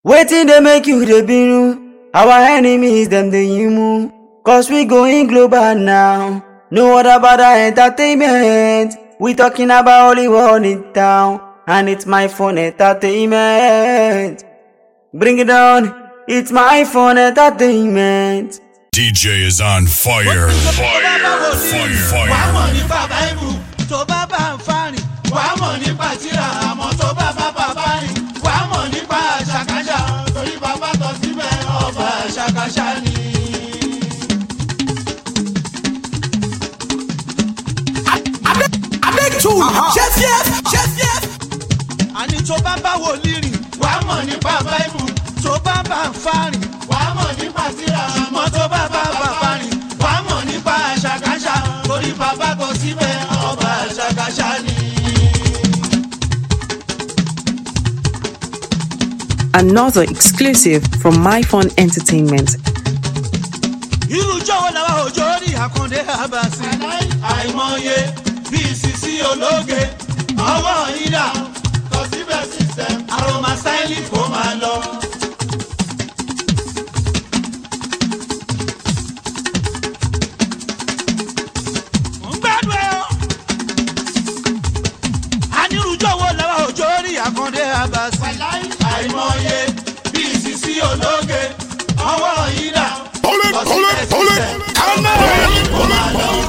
Wetin dey make you dey binu? Our enemies dem dey yimu. Cause we going global now. No other bada entertainment. We talking about Hollywood in town. And it's my phone entertainment. Bring it down. It's my phone entertainment. DJ is on fire. Fire. Fire. wàá mọ̀ Fire. nípa báìbù tó bá bá ń fárìn wàá mọ̀ nípa tíra àmọ́ tó bá bá bàbá rìn wàá mọ̀ nípa àṣàkáṣà torí bàbá tọ́ síbẹ̀ ọba àṣàkáṣà ni. àní tó bá bá wòlíì rìn wàá mọ̀ nípa báìbù tó bá bá ń fárìn wàá mọ̀ nípa tíra àmọ́ tó bá bá bàbá rìn wàá mọ̀ nípa àṣàkáṣà torí bàbá tọ́ síbẹ̀ ọba àṣàkáṣà ni. Another exclusive from MyFun Entertainment. irú jọ̀wọ́ làwọn òjò rí àkàndé àbàsí. àìmọye bíi sisi ológe ọwọ́ ìdá tọ́síbẹ̀ system aroma styling kò máa lọ. ń gbádùn ẹ o. anirujọ̀wọ́ làwọn òjò rí àkàndé àbàsí. àìmọye bíi sisi ológe ọwọ́ ìdá Pull it, pull it, pull it. Come on.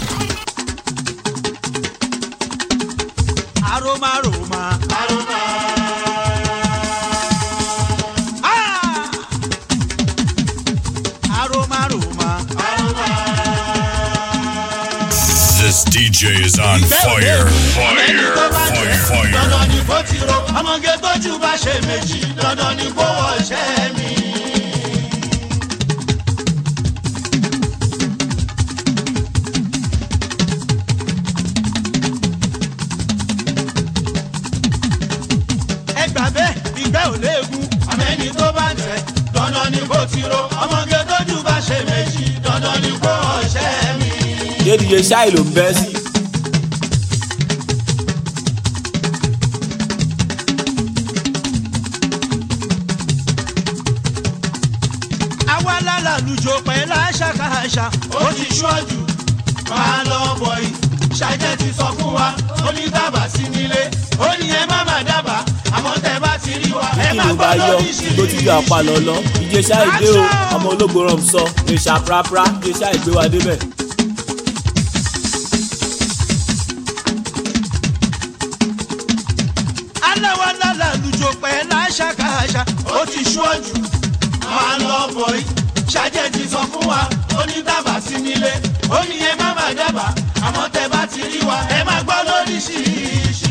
aroma aroma. aroma. Ah! aroma aroma. This DJ is on fire. Fire. Fire. Fire. dandan ni kò ti ro ọmọge tójú bá ṣe méjì dandan ni kò wọṣẹ́ mi. ẹ gbà bẹ́ẹ̀ ìgbẹ́ ò léegun àmẹ́ni tó bá ń tẹ̀ dandan ni kò ti ro ọmọge tójú bá ṣe méjì dandan ni kò wọṣẹ́ mi. dédìye ṣáì ló ń bẹ́ sí. àwa lálàlùjọ pẹ̀lú àṣàkáṣà ó ti ṣọ́jú máa lọ bọ̀ yìí ṣàjẹ́ ti sọ fún wa ó ní dábàá sí nílé ó ní ẹ má má dábàá àmọ́ tẹ bá ti rí wa ẹ kí má ló gbọ́ bá yọ lóríṣiríṣi. tó ti yọ apá lọ́lọ́ ìjẹ ṣáì dé o ọmọ ológo rọm sọ ìṣà prapra ìjẹ ṣáì gbé wa débẹ̀. aláwa lálàlùjọ pẹ̀lú àṣàkáṣà ó ti ṣọ́jú máa lọ bọ̀ yìí ṣàjẹ́ ti sọ fún wa ó ní dábàá sí nílé ó ní ẹ má má dábàá àmọ́ tẹ bá ti rí wa ẹ má gbọ́ lóríṣiríṣi.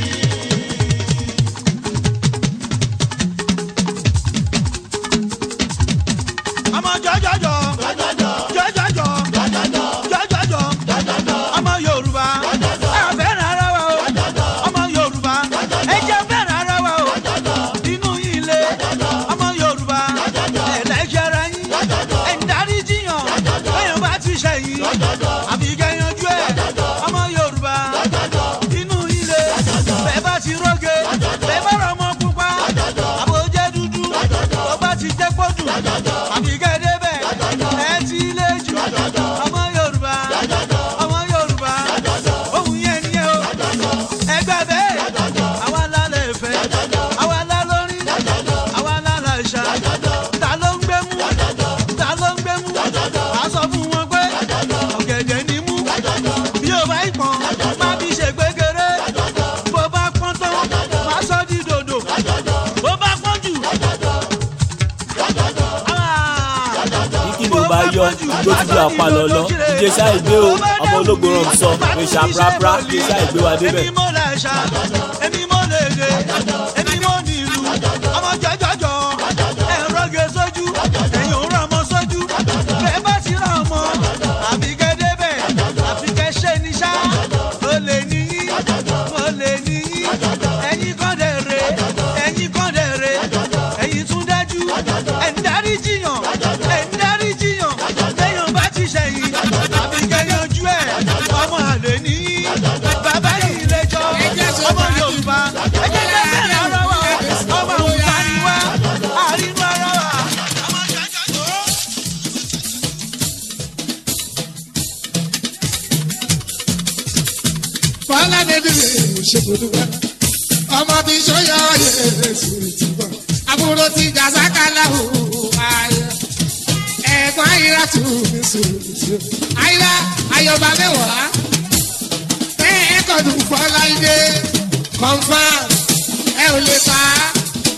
ọmọ jọjọjọ jọjọjọ jọjọjọ ọmọ yorùbá ẹ fẹ́ràn ara wa o ọmọ yorùbá ẹ jẹ́ fẹ́ràn ara wa o inú yìí le ọmọ yorùbá ẹ lẹ́jẹ̀rẹ̀ yín ẹ ń darí jiyàn lẹ́yìn bá ti ṣẹ̀yìn àfi kẹ́yanjú ẹ̀ ọmọ yorùbá inú yìí le bẹ́ẹ̀ bá ti róge bẹ́ẹ̀ bá rọ ọmọ pupa àbójẹ́ dúdú tó bá ti jẹ́ pọ́jù àfi kẹ́dẹ́ bẹ́ẹ̀ ẹ ti lé jù ọmọ yorùbá ọmọ yorùbá ohun yẹn ni ẹ o ẹgbẹ́ bẹ́ẹ̀ àwa lálẹ́ ìfẹ́ àwa lálórí àwa lálẹ́ ìṣá ta ló ń gbé mú ta ló ń gbé mú a sọ fún wọn pé ọ̀gẹ̀dẹ̀ ni mú bí o bá ìpọ́n má fi ṣe gbégéré bó bá pọ́n tán má sọ di dòdò bó bá pọ́n jù. ní kí ló bá yọ tó ti yọ apá lọ́lọ́ ìjẹ ṣáì dé o ọmọ ológo rọm sọ ìṣà prapra ìjẹ ṣáì gbé wa débẹ̀. èmi mo lè ṣá èmi mo lè dé èmi mo ní ìlú ọmọ jọjọjọ ẹ̀rọ gé sójú ẹ̀yìn òun ọmọ sójú bẹ́ẹ̀ bá ti rà ọmọ àfi kẹ́ débẹ̀ àfi kẹ́ ṣe ní ṣá mo lè níyí mo lè níyí ẹ̀yin kan dẹ̀ re ẹ̀yin kan dẹ̀ re ẹ̀yin tún dájú ẹ̀ ń darí jiyàn ẹ̀ ń darí jiyàn lẹ́yìn bá ti ṣẹ̀yìn àfi kẹ́ yanjú ẹ̀ ọmọ àlè níyí bàbá yìí lẹ́jọ́ ọmọ yorùbá ẹ jẹ́ ká bẹ̀rẹ̀ ara ṣe kò dúpẹ́. ọmọ tí sọyọ yẹ sùn ti bọ̀. àbúrò ti jàzákàlà ò ayé. ẹ̀gbọ́n ayíra tù mí sùn ti bọ̀. ayíra ayọ̀bá mẹ́wàá. bẹ́ẹ̀ kọ́dún fọláìdé confam ẹ ò lè pa á.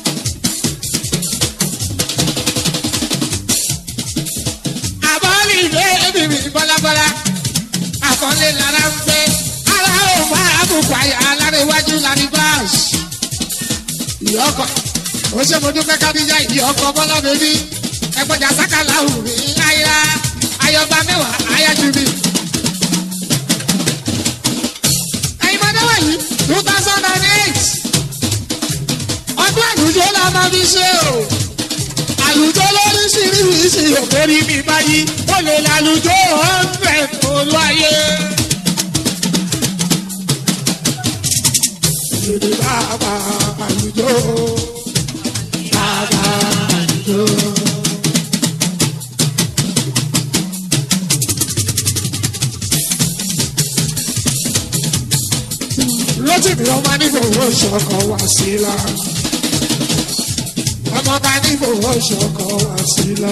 àbọ̀lì ìwé ẹbí mi bọ́lábọ́lá àkọlé lára ń fẹ́ ara ò bá àbùkù àyà alárèwájú lárí báàsì. ìyọkọ ó ṣe mo dúpẹ́ kábíyá ìyọkọ bọ́lá bèbí ẹgbẹ́jà sákàlà òrì ayá ayọba mẹ́wàá ayájú mi. ẹ̀yin mọ́tò wọ̀nyí two thousand and eight ọdún àlùjọ la máa fi ṣe o àlùjọ lóríṣiríṣi òkèrí mi báyìí ó lè lálùjọ hundred olú ayé. Èdè bàbá àlùjọ bàbá àlùjọ. Lọ́tìmí ọmọ nífòwò ṣọkọ̀ wá sí la ọmọ bá ní fowó ṣọkọ wá sí lọ.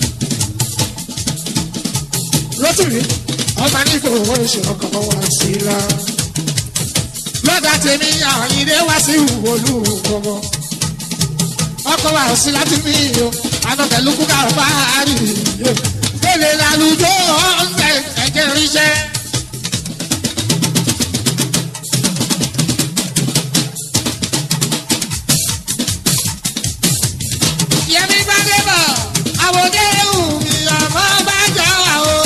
lọ́tùrí ọmọ ní fowó ṣọkọ wá sí lọ. lọ́dà tèmi àyìnlé wá sí ìwòlú gbogbo. ọkọ̀ wá sí láti mí o ànàkẹ́lú kúkà bá a rí i. èlé làlùjọ ọ̀ǹtẹ̀ ẹ̀jẹ̀ ríṣẹ́. yẹmi bá dé bọ̀ àwòdé ewu mi ọmọ bá jọ wà o.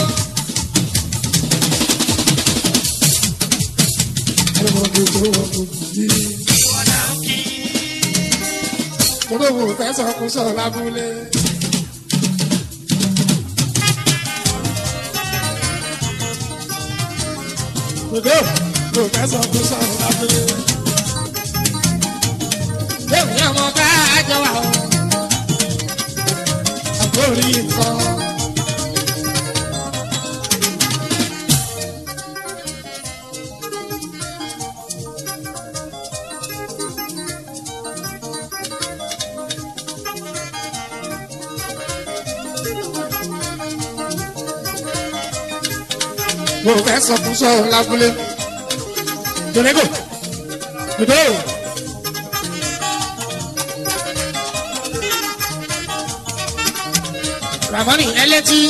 Olówó fẹ́ sọ kó sọ lábúlé. Olówó fẹ́ sọ kó sọ lábúlé. Yẹ́wù yẹ́ ọmọ bá jọ wà o lórí nǹkan. mo fẹ́ sọ fún sọ̀rọ̀ lábúlé. Jọ̀lẹ́gò, dòdò. ramoni ẹlẹ́tí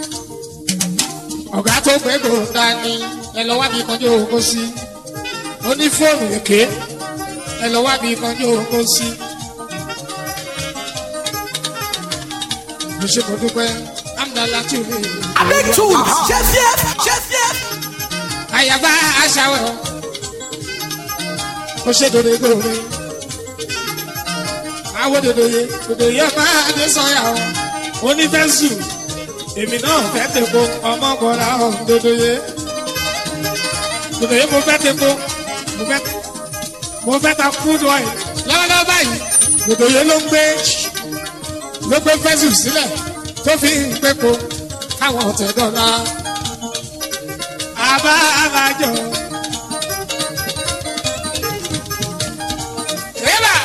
ọ̀gá tó gbẹ́gbò dání ẹ lọ wá bí kanjú owó sí ó ní fóònù èké ẹ lọ wá bí kanjú owó sí. mo ṣe kò dúpẹ́ amdala tí o lè. Big tools, chef chef, chef chef. àyàbá aṣáwẹ̀ o ó ṣe dòdò gbòòrò àwọn dòdò yẹ dòdò yẹ máa dé sọ́yà o onífẹ́sù èmi náà fẹ́ tẹ̀kọ́ ọmọ bọ̀dá ọ̀ dodoye dodoye mo fẹ́ tẹ̀kọ́ mo fẹ́ mo fẹ́ ta food oil lọ́wọ́lọ́wọ́ báyìí dodoye ló ń gbé ló gbé fẹ́sù sílẹ̀ tó fi ń pẹ́kọ́ káwọn ọ̀tẹ̀ dọ́là àbá àbájọ. Eba!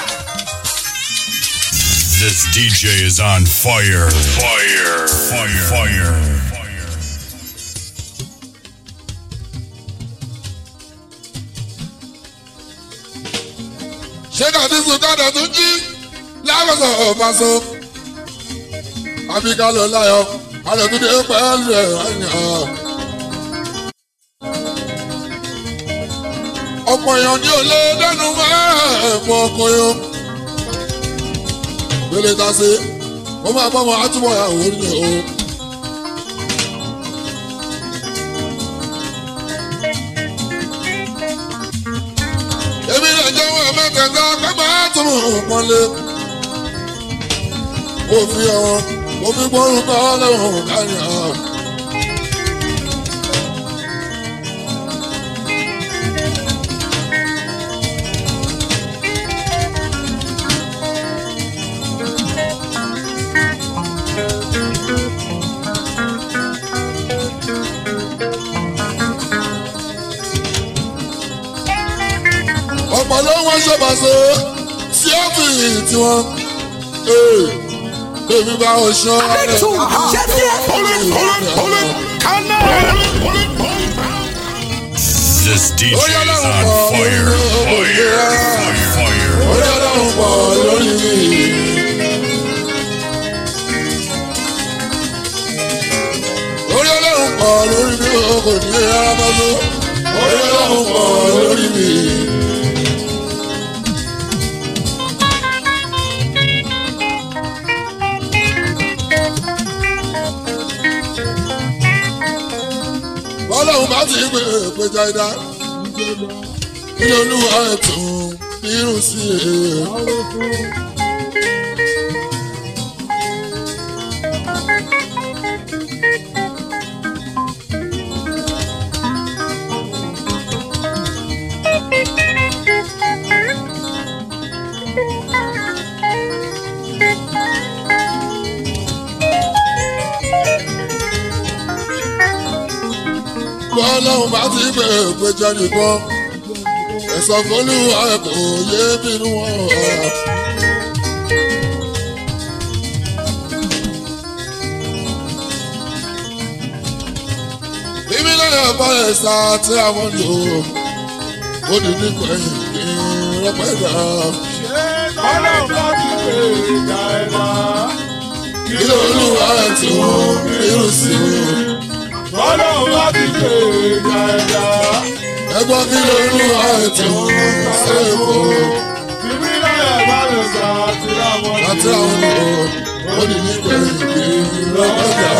This DJ is on fire. Fire. Fire. Fire. ṣé dàbí sùkádà tún jí lábàṣọ ọ̀fàṣọ. àbíká lọ láyọ̀ alẹ́ tún dé pẹ́ẹ́lú ẹ̀ ẹ̀yàn. ọ̀pọ̀ èèyàn ní olè dẹ́nu mẹ́ẹ̀ẹ́mọ́ ọkọ̀ yẹn. gbélé ta sí mo máa bọ́ ọmọ àtúbọ̀ ìyàwó ni o. èmi lè jẹ́wọ́ mẹ́tẹ̀ẹ̀ta pé máa tún un pọ́nlé. mo fi ọ̀rọ̀ mo fi gbórúkọ lẹ́wọ̀n kárí ọ̀. wọ́n ṣe pàṣẹ sí ọ́fìsì tiwọn. èmi bá wọn ṣọ́ This DJ is on fire. Fire. Fire. orí ọlọ́run pọ̀ lórí mi. orí ọlọ́run pọ̀ lórí mi o kò ní rárá bá tó. orí ọlọ́run pọ̀ lórí mi. bọ́lọ́run bá ti gbé péjà ìdá ilé olúwa ẹ̀tún irun sí i. bọ́lọ́run bá ti gbé péjà nìkan ẹ̀sọ́ fọlúwa kò yé bínú wọn. bíbí lẹ́yìn ọ̀pọ̀lẹ̀ sá tí àwọn lò ó di nípa ẹ̀yìn ní rẹpẹ́dà. ọlọ́run bá ti pè é ìjà ẹ̀dá. ilé olúwa tó irú sí i. ọlọ́run bá ti pè é ìjà ẹ̀dá. ẹgbọ́n kí ló olúwa tó sẹ́kọ̀ọ́ ìbílẹ̀ ìbálẹ̀ sá ti láwọn láti àwọn lò ó di nípa ẹ̀yìn ní rẹpẹ́dà.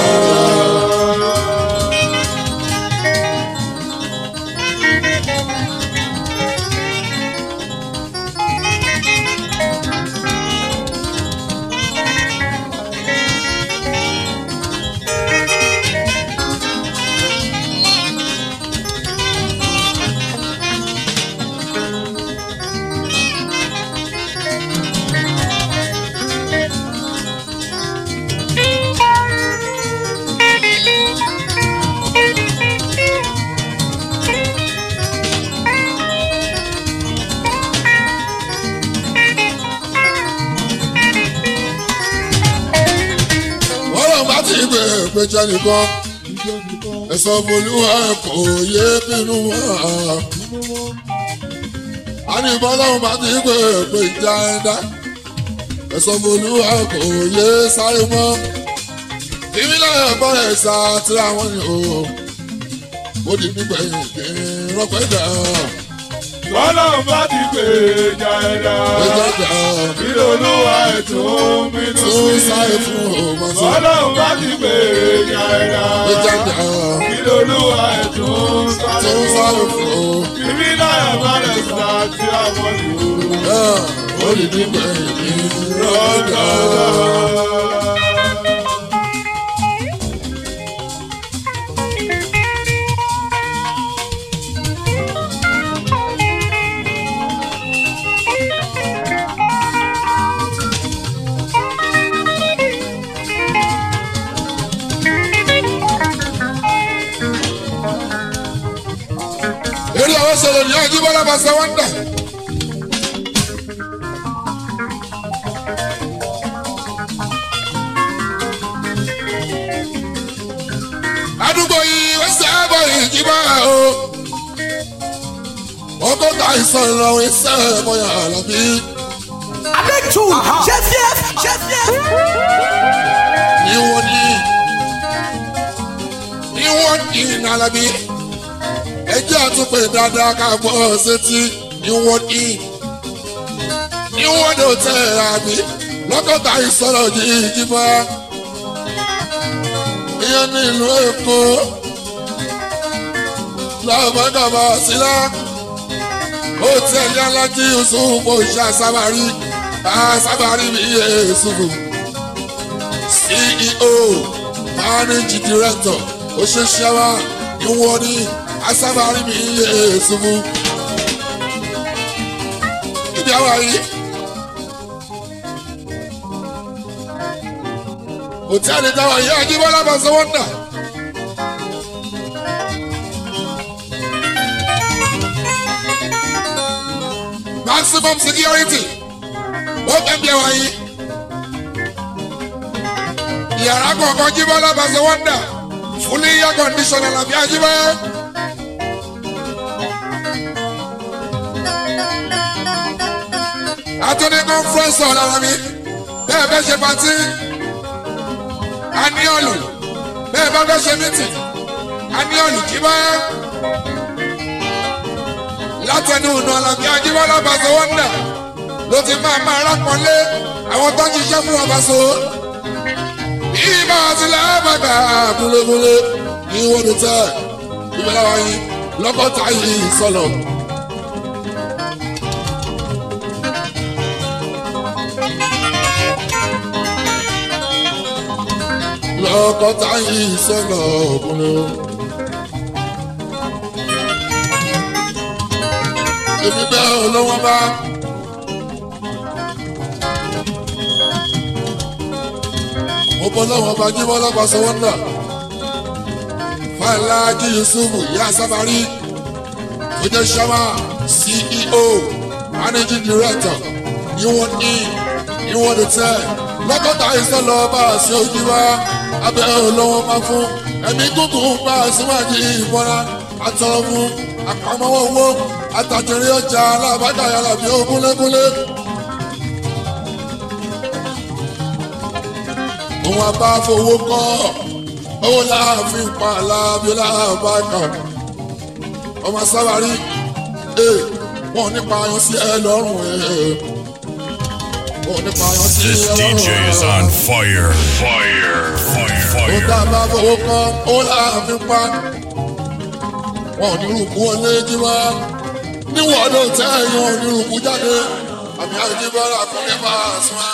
ọlọ́run bá ti gbé péjọ nìkan ẹ̀sọ́ bolúwa kò yé bínú wọn. a ní bọ́lọ́run bá ti gbé péjọ ẹ̀dá ẹ̀sọ́ bolúwa kò yé sáré mọ́. ìmílẹ̀ ẹ̀bọ́ ẹ̀sà tí àwọn ni o ó di nígbẹ̀yìn kí n rọ́pẹ́ dà ọlọ́run bá ti pè é ìjà ẹ̀dá. péjọ dà ìlú olúwa ètò bínú tó sí sáré i. fún ọmọ tó ọlọ́run bá ti pè é ìjà ẹ̀dá. péjọ dà ìlú olúwa ètò tó sáré fún ọ. ìbílẹ̀ ìbálẹ̀ sá ti láwọn lò ó. ó di nígbẹ̀yìn kí n rọ́pẹ́ dà. eré àwọn sọ̀rọ̀ ní ajíbọ́lá bá ṣe wọ́n dà. àdúgbò yìí wọ́n sábà ìjìbá o. ọgọ́ta ìsàn ìrọ̀rùn iṣẹ́ ẹ̀mọ́yà àlàbí. Abẹ́tù ṣẹ́fíẹ́ ṣẹ́fíẹ́. ní wọ́n ní ní wọ́n ní nàlàbí. ẹjẹ́ àtúpè dáadáa ká gbọ́ sétí ní wọ́n ní. ní wọ́n ní òtẹ́ àbí lọ́gọ́ta ìsọ̀rọ̀ yìí ìjìbá. ìyẹn ní ìlú èkó. lọ́mọdọ̀mọ sílá. ó tẹ̀lé alájí yusufu ṣá sábàrí sábàrí mi yé yusufu. ceo managing director oṣooṣẹ́wà ìwọ̀n ní asábàrí mi yé yusufu. ibi àwa yìí. hòtẹ́ẹ̀lì táwa yìí ajíbọ́lá bá sọ wọ́n dà. maximum security ó fẹ́ bí ẹwà yìí. yàrá kọ̀ọ̀kan jíbọ́ lábàṣẹ wọ́ndà fully air condition àlàbí àjíbọ́. àtúndì conference hall àlàbí bẹ́ẹ̀ bẹ́ẹ̀ ṣe pàtí aniolu bẹ́ẹ̀ bá fẹ́ ṣe meeting aniolu jíbọ́. látẹnu ọ̀nà àlàbí àjíbọ́ lábàṣẹ wọ́ndà ló ti máa máa rápọ̀lé àwọn tó ń ṣiṣẹ́ fún ọbaṣọ. ìbá tilẹ̀ bàbà kúlẹ̀kúlẹ̀ ìwọ́n ti tẹ̀ ìbẹ̀rẹ̀ wáyé lọ́kọ̀tà yìí sọ̀lọ̀. lọ́kọ̀tà yìí sọ̀lọ̀ kúlẹ̀. èmi bẹ́ẹ̀ olówó bá. mo bọ́ lọ́wọ́ bá jí bọ́lá bá sọ́wọ́n náà. fàlàjì yusuf yá sábàrí tó jẹ́ sọ́mà ceo managing director níwọ̀n ní níwọ̀n ní tẹ́ lọ́kọ̀tà ìsọ̀lọ̀ bá a ṣe ojú wa abẹ́ olówó máa fún ẹ̀mí gúngùn bá a síwájú ìbọra àtọ̀rọ̀ fún àpamọ́wọ́ owó àtàjẹrí ọjà alábàdà yàrá bí ó kúnlẹ́kúnlẹ́. òun àbá fowó kọ́ owó láàfin pa alábíọ́lá bákan ọmọ sábàrí wọn nípa ayọ̀ sí ẹ lọ́rùn wọn nípa ayọ̀ sí This ẹ DJ is lọ́rùn on fire. Fire. Fire. ó tá a Fire. bá fowó kọ́ owó láàfin pa wọn ò ní rúkú wọlé jí wá níwọ̀n ló tẹ́ ẹ̀yàn ò ní rúkú jáde àmì àjíbọ́lá kúnlẹ̀ bá a sún wa.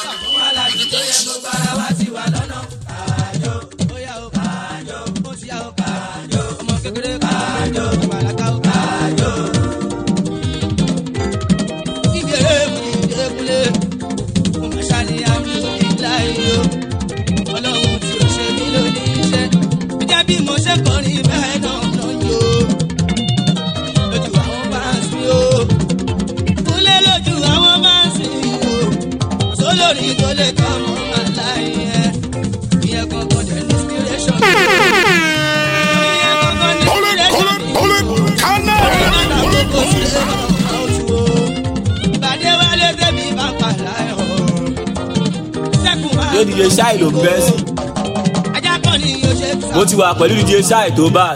Olórí tó lè kọ́ mọ́ aláìyẹ, ìyẹn kankan jẹ́ inspiration. yóò dj ṣáì ló ń bẹ́ sí mo ti wà pẹ̀lú dj ṣáì tó bá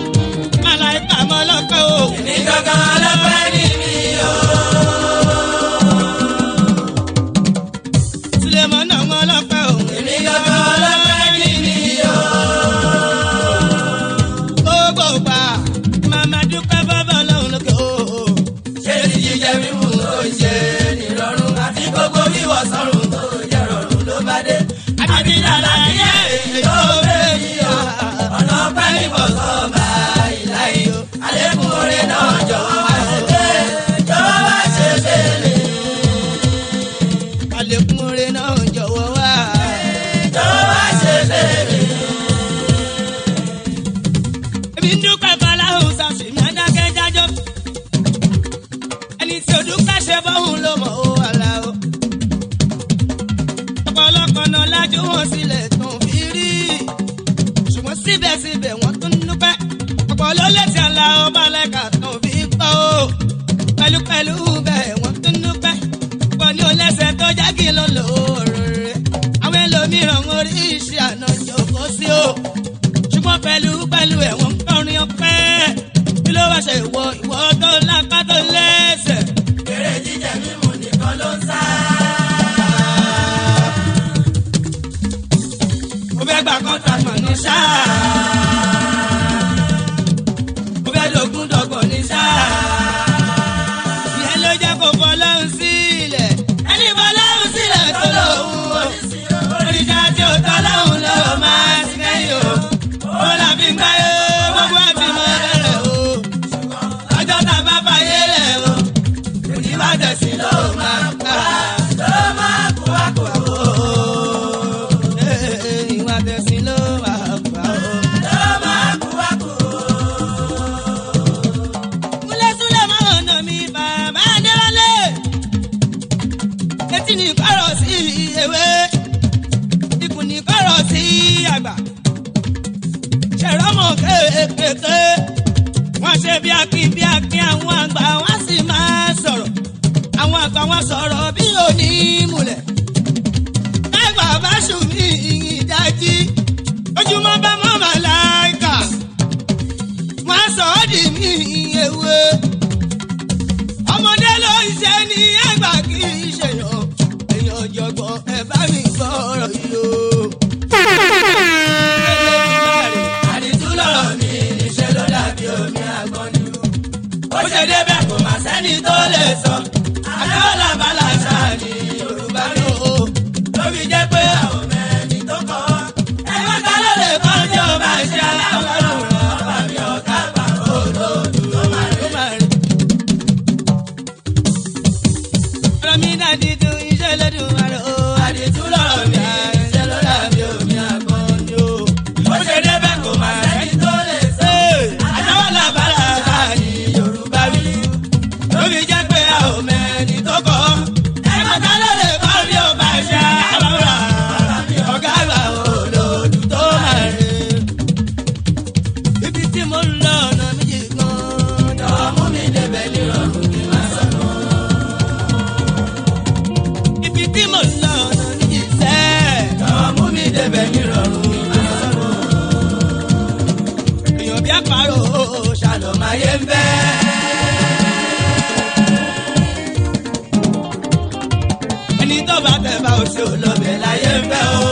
Àlékún oore náà jọ̀wọ́ wá. Ebi ń dúpẹ́ Fọláhùn Sàṣìmí Adákẹ́ jájọ́. Ẹni tí o dúpẹ́ ṣe bọ́hùn ló mọ̀ ó wà lá o. Ọ̀pọ̀lọpọ̀ náà lájú wọn sílẹ̀ tán fi rí. Ṣùgbọ́n síbẹ̀síbẹ̀ wọ́n tún dúpẹ́. Ọ̀pọ̀ ló létí àlà ọba lẹ́ka tán fi gbọ́ o. Pẹ̀lúpẹ̀lú bẹ́ẹ̀ wọ́n tún dúpẹ́. Pọ̀ ní olẹ́sẹ̀ tó jágì ló lóore. Àwọn ẹlòmíràn orí iṣẹ́ àná jòkó sí o ṣùgbọ́n pẹ̀lú pẹ̀lú ẹ̀wọ̀n kọrin ọpẹ́ kí ló wá ṣe ìwọ ìwọ tó lápá tó lẹ́sẹ̀. eré jíjẹ mímu nìkan ló ń sá. mo fẹ́ gba contract mọ̀ ní sáà. mo fẹ́ lógún dọ́gbọ̀n ní sáà. ìyẹn ló jẹ́ kó fọ́ lọ́hùn sílẹ̀. ẹni fọ́ lọ́hùn sílẹ̀ tó lóhùn o. oríṣà tí ó tọ́ lọ́hùn lọ́wọ́ máa ti kẹ́yìn o ó là fi ń gbáyé gbogbo ẹ̀ fi mọ ẹrẹ̀ o. ọjọ́ tá a bá fàyè rẹ̀ o. òní bá tẹ̀sí ló máa gbà. ló máa kó wá kó wá o. ìwà tẹ̀sí ló máa gbà o. fáwọn kéékèèké wọ́n ṣe bí akin bí akin àwọn àgbà wọ́n sì máa sọ̀rọ̀ àwọn àgbà wọn sọ̀rọ̀ bí òní múlẹ̀ káìpà bá ṣù ní ìdájí ojúmọ́ bá mọ́ màláìkà wọ́n sọ ọ́ dì mí ewé ọmọdé ló ń ṣe ní àgbà kì í ṣèyàn èèyàn jọgbọ́n ẹ bá mi sọ̀rọ̀ yìí o. àdìtú lọ̀rọ̀ mi níṣẹ́ ló dàbí omi àgbọn ni o. ó ṣe débẹ̀ kò má sẹ́ni tó lè sọ. àdáwọ̀lá bàlá ṣáà ní yorùbá ló o. ló fi jẹ́ pé àwọn mẹ́rin tó kọ́. ẹgbẹ́ ta ló lè kọ́ tí ó bá ṣe aláwọ̀ ọba mi ọ̀ká gbà olóòdù tó máa rí. ọ̀rọ̀ mi náà dídùn iṣẹ́ lẹ́dùn àrò. àdìtú lọ̀rọ̀ mi iṣẹ́ ló dàbí omi àgbọn ni o. ó ṣe débẹ̀ kò má sẹ́ni tó lè sọ. àdáwọ̀lá bàlá ṣáà ní yorùbá mi ló fi jẹ́ pé a ò mẹ́ni tó kọ́. ẹgbẹ́ ta ló lè kọ́ bí ó bá ṣe àbáwọ̀ ọ̀gá àgbà olóòdù tó máa rè. ibi tí mo ń lọ ọ̀nà méjì gan-an jọ̀wọ́ mú mi débẹ̀ nírọ̀rùn kí n má sọnù. ibi tí mo ń lọ ọ̀nà méjì sẹ́ jọ̀wọ́ mú mi débẹ̀ nírọ̀rùn kí n má sọnù. èèyàn bí àparò ṣàlọ́máyé ń bẹ́ẹ̀. ẹni tó bá tẹ̀ bá oṣù lọ́bẹ̀ láyé ń fẹ́ o.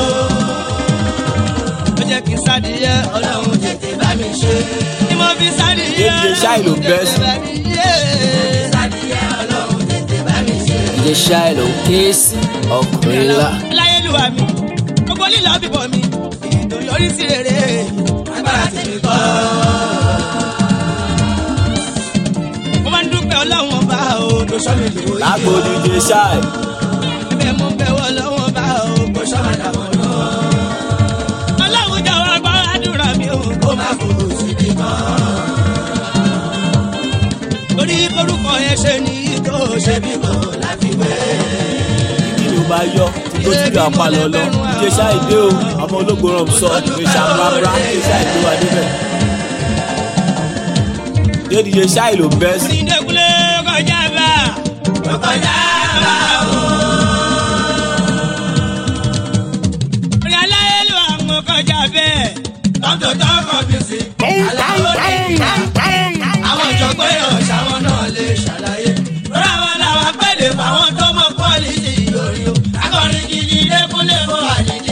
ó jẹ́ kí n sádìyẹ ọlọ́run tètè bá mi ṣe. ni mo fi sádìyẹ DJ Shai ló bẹ́ sí. bá mi ṣe. sádìyẹ ọlọ́run tètè bá mi ṣe. DJ Shiloh kéésì ọkùnrin ńlá. láyélúwa mi gbogbo lílọ bíbọ mi ètò yọrí sí rere agbára ti mi kọ́. mo máa ń dúpẹ́ ọlọ́run ọba o tó sọ mi lè wòye. lágbo DJ Shai. ẹbẹ̀ mo bẹ̀ wọ́ lọ́wọ́ bá o kò sọ́mọ dàbọ̀ lọ. ọlọ́run jọ̀wọ́ gbọ́ àdúrà mi o kó má fòrò síbi kan. torí korúkọ yẹn ṣe ní tó ṣe bí kò láfiwé. kí ni o bá yọ tí tó ti rí apá lọ lọ DJ Shai dé o ọmọ ológo rán sọ ìgbésà rárá DJ Shai dé wa débẹ̀. dé DJ Shai ló bẹ́ sí. onídẹ́kulé kọjá bá kọjá bá o. orí aláyélú àwọn kọjá bẹ́ẹ̀ tọ́tò tọ́kọ̀ bí sí. aláwọ̀ ní àwọn ìjọgbọ́n èèyàn ṣàwọn náà lè ṣàlàyé. lórí àwọn làwọn pẹ̀lẹ́ fáwọn tó mọ pọ́lìsì lórí o. akọrin gidi lẹ́kúnlé fún àdìdí.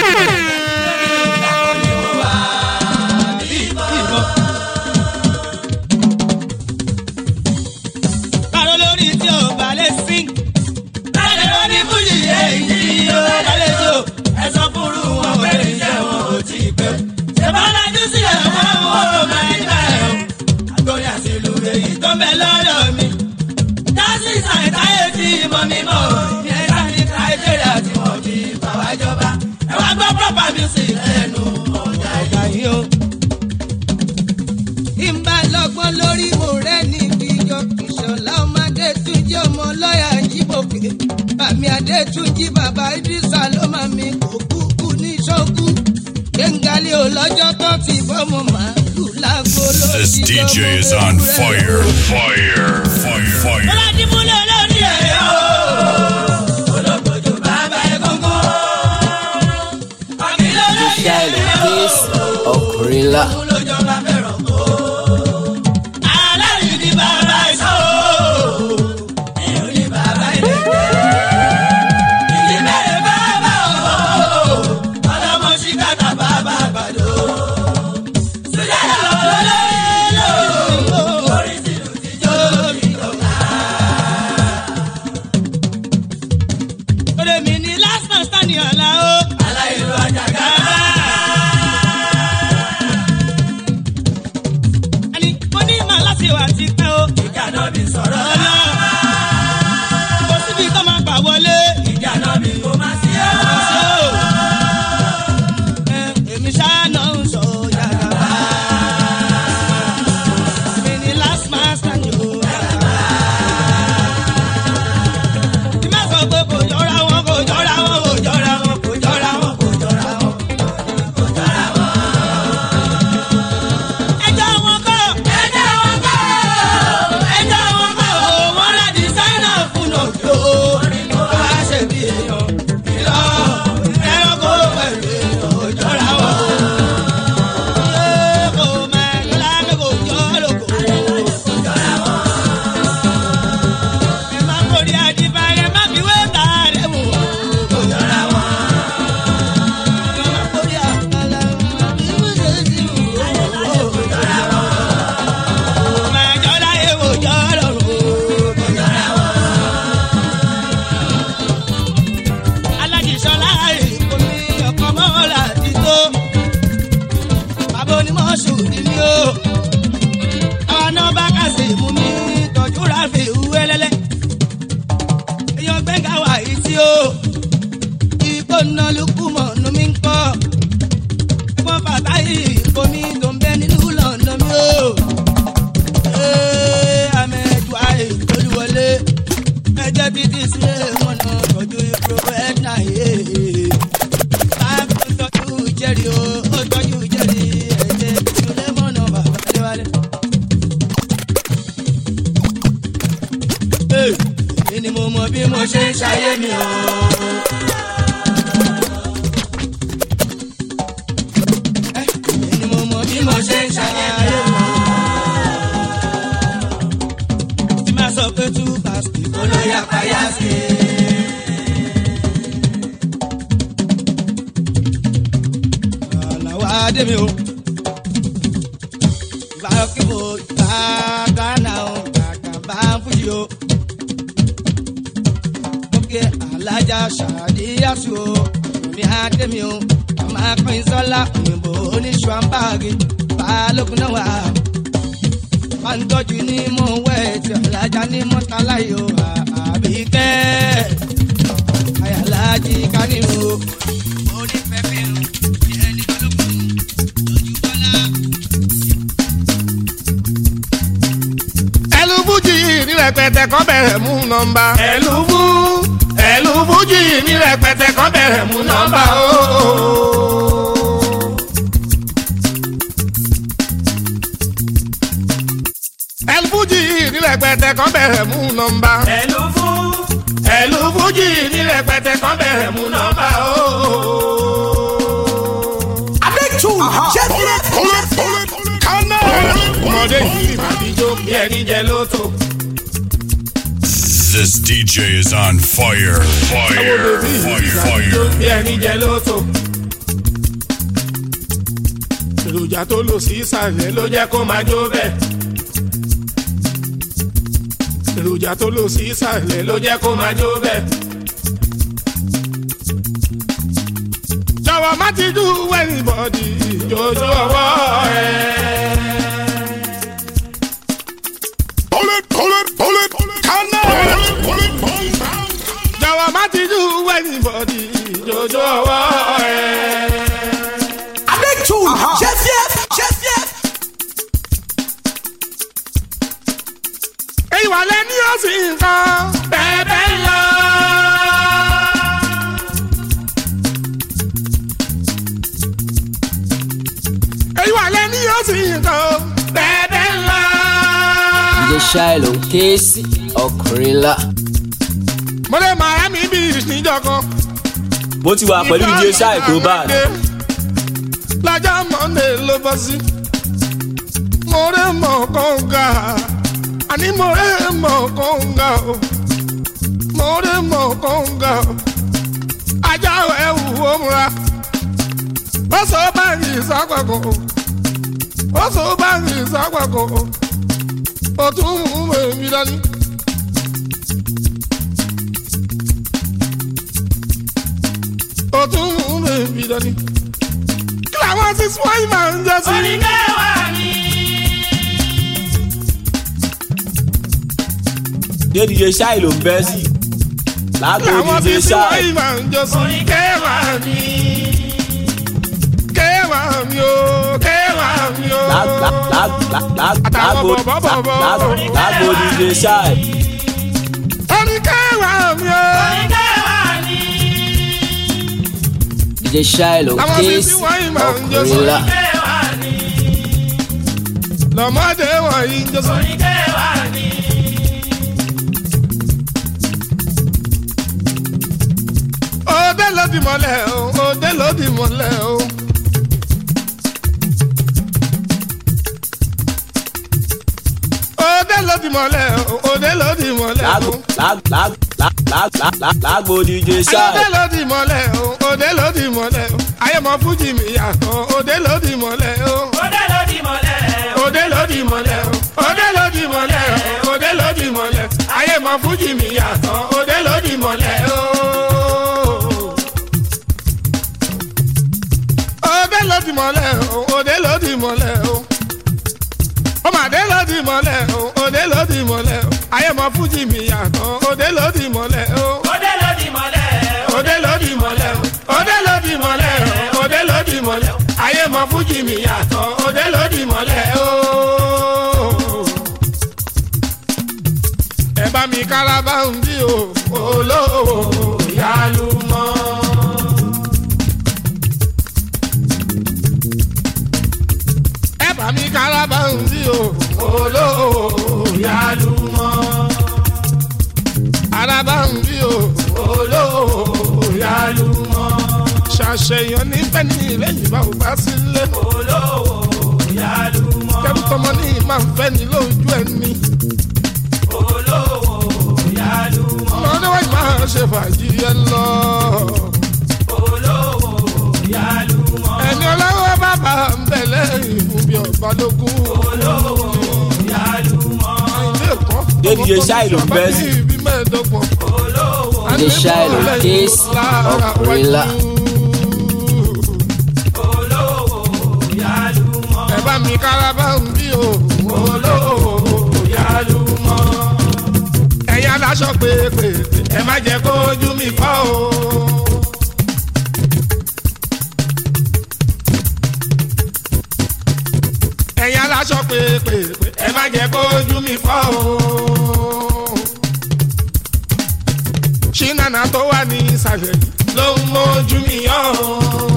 Kàró lórí tí o bá lè sing. Láyé ló ní fújì èyí tí o bá lè jó. Ẹ̀sọ́ fúru wọn ò lè jẹ́ wọn ò tí ì pẹ́. Ṣèbá lajú sílẹ̀ fún wọn ò máa ń bẹ̀ ọ́. Àgbóyà sí ìlú èyí tó ń bẹ lọ́dọ̀ mi. Dásí sàìtáyé tí mọ̀ mi mọ̀. Ìyẹn láti Nàìjíríà tí wọ́n fi fà wá jọba. Ẹ wá gbọ́ proper music lẹ́nu ọ̀gá ìgbà yìí o ìmbà lọ́gbọ́n lórí mo rẹ́ ní ìjọ ìṣọ̀lá ọmọdé tún jẹ́ ọmọ lọ́ọ̀yà jíbòkè bàmí adétúnjì bàbá idrisa ló máa mi kò kúkú ní ṣọ́kú gbẹ̀ngàlì olọ́jọ́ tó ti bọ́mọ màálù lágbo lórí This DJ is on fire. Fire. Fire. Fire. Ọládìmúlẹ̀ lórí ẹ̀ o. Olókojú bàbá egungun. Àkìlẹ̀ lórí ẹ̀ Shiloh kéésì ọkùnrin ńlá. lójọba fẹ́ràn kó. Aláàrí ni bàbá ìṣó. Èrò ni bàbá ìdẹ́gbẹ́. Ìdí mẹ́rin bàbá o. Ọlọ́mọ ṣìkàtà bàbá àgbàdo. Sùdẹ́ lọ́wọ́ lọ́wọ́ orí tìlù tìjọ́ lórí ìjọba. Olè mi ni last man standing ọ̀la o. Aláìlú àjàgà. lukumọ̀ nu mi ń kọ́. wọ́n bàtà yìí bomi tó ń bẹ nínú lọ́nà mi o. Ee, amẹ́jọ àì olúwọlé ẹjẹ́ títí sí wọn náà tọ́jú ìprovẹ́nà yìí. báàgì tó tọ́jú jẹ́rì o ó tọ́jú jẹ́rì ẹ̀jẹ̀ ìdílé mọ́nà bàbá adéwálé. Ee, èyí ni mo mọ bí mo ṣe ń ṣayé mi o. Èyí ni mo mọ bí mo ṣe ń ṣayé mi o. tí máa sọ pé tú pàṣẹ kó ló yá payá sí. àlàó adé mi o. ìgbà kí mo gbà gánà o kàkà bá ń fújì o. ókè alájà ṣàdíyàsù o mi adé mi o. àmà pín sọ́lá òyìnbó oníṣu àǹbáàgì balógun náà wà bá ń tọ́jú ní mò ń wẹ̀ tí alájà ní mọ́tàlá yìí ó àbí kẹ́ ayálájí kánìmù. orí pẹpẹ o ní ẹni balógun lójú bọ́lá. ẹlú fújì ní rẹpẹtẹ kan bẹ̀rẹ̀ mú nọmba. ẹlú fú ẹlú fújì ní rẹpẹtẹ kan bẹ̀rẹ̀ mú nọmba ooo. ẹlú fújì ní rẹpẹtẹ kan bẹ̀rẹ̀ mú nọmba. ẹlú fú ẹlú fújì ní rẹpẹtẹ kan bẹ̀rẹ̀ mú nọmba ooo. Adétú Jẹ́fíẹ́. kánà ọmọdé yìí màdíjó bí ẹni jẹ lóto. This DJ is on fire. Fire. Fire. Fire. bí ẹni jẹ lóto. èròjà tó lò sí ìsàlẹ̀ ló jẹ́ kó máa jó bẹ́ẹ̀. èròjà tó lò sí ìsàlẹ̀ ló jẹ́ kó máa jó bẹ́ẹ̀. jọ̀wọ́ má ti dú anybody ìjòjò ọwọ́ ẹ̀. Pull it, pull it, pull it, kánà pull it, pull it. jọ̀wọ́ má ti dú anybody ìjòjò ọwọ́ ẹ̀. Adétú Jẹ́fíẹ́. Jẹ́fíẹ́. èyí wà lẹ́ni ó sì ń kan bẹ́ẹ̀ bẹ́ẹ̀ lọ. èyí wà lẹ́ni ó sì ń kan bẹ́ẹ̀ bẹ́ẹ̀ lọ. DJ Shiloh Casey Okrilla. mo lè Miami beach níjọ kan. mo ti wà pẹ̀lú DJ Shai Global. lọ́jọ́ monday ló bọ́ sí. mo rẹ̀ mọ̀ kọ́ńgà àní mo rẹ̀ mọ̀ kọ́ńgà o. mo rẹ̀ mọ̀ kọ́ńgà o. ajá ẹ̀ wù ó múra. ó sọ báyìí sápàkọ́ o. ó sọ báyìí sápàkọ́ o. ó tún mú èmi dání. ó tún mú èmi dání kí làwọn ti sún wáyé máa ń jẹ sí. oníkẹ́wà ni. dé DJ Shai ló ń bẹ́ sí. lágbo làwọn ti DJ sún Shai. wáyé máa ń jẹ sí. oníkẹ́wà ni. kẹ́wà mi o kẹ́wà mi o. Lá- lá- lá- lá- lá- Àtàwọn lágbo- bọ̀bọ̀bọ̀. lá- lá- lágbo DJ Shai. oníkẹ́wà mi o. DJ Shiloh làwọn ti Casey sún wáyé máa ń jẹ sí. Okrilla. lọ́mọdé wọ̀nyí ń jẹ sí. òde ló di mọ́lẹ̀ o òde ló di mọ́lẹ̀ o. òde ló di mọ́lẹ̀ o òde ló di mọ́lẹ̀ lágbo o. lá- lá- lá- lá- lá- lá- lágbo DJ òde Shai. ló di mọ́lẹ̀ o òde ló di mọ́lẹ̀ o. ayé mọ fújì mi yàtọ̀ òde ló di mọ́lẹ̀ o. òde ló di mọ́lẹ̀ o òde ló di mọ́lẹ̀ o òde ló di mọ́lẹ̀ o òde ló di mọ́lẹ̀ ayé mọ fújì mi yàtọ̀ òde ló di mọ́lẹ̀ o. òde ló di mọ́lẹ̀ o òde ló di mọ́lẹ̀ o ọmọdé ló di mọ́lẹ̀ o òde ló di mọ́lẹ̀ o ayé mọ fújì mi yàtọ̀ òde ló di mọ́lẹ̀ o. òde ló di mọ́lẹ̀ o òde ló di mọ́lẹ̀ o òde ló ọmọ fújì mi yàtọ̀ òde lòdì mọ́lẹ̀ o. ẹ bá mi kárábà ń bí o olówó yálù mọ́. ẹ bá mi kárábà ń bí o olówó yálù mọ́. arábà ń bí o olówó yálù mọ́. ṣàṣeyàn nífẹ̀ẹ́ ní lẹ́yìn bá ò bá sílé. olówó yálù mọ́. kẹ́rù tọmọ ní máa ń fẹ́ ní lójú ẹni. olówó yálù mọ́. ọmọdé wáyé máa ṣe fàájì ẹ lọ. olówó yálù mọ́. ẹni ọlọ́wọ́ bàbá ń bẹ̀ lẹ́yìn fún bí ọba lógún. olówó yálù mọ́. ilé ẹ̀kọ́. DJ Shai ló ń bẹ́ sí. ibi mẹ́ẹ̀ẹ́dọ́gbọ̀n. DJ Shai ló ń ké sí ọkùnrinlá. ẹ bá mi kárábà ń bí o olówó yálù mọ́. ẹ̀yin aláṣọ pépè ẹ má jẹ́ kó ojú mi fọ́ o. ẹ̀yin aláṣọ pépè ẹ má jẹ́ kó ojú mi fọ́ o. ṣínàna tó wà ní ìsàlẹ̀ yìí ló ń mójú mi yọ̀ o.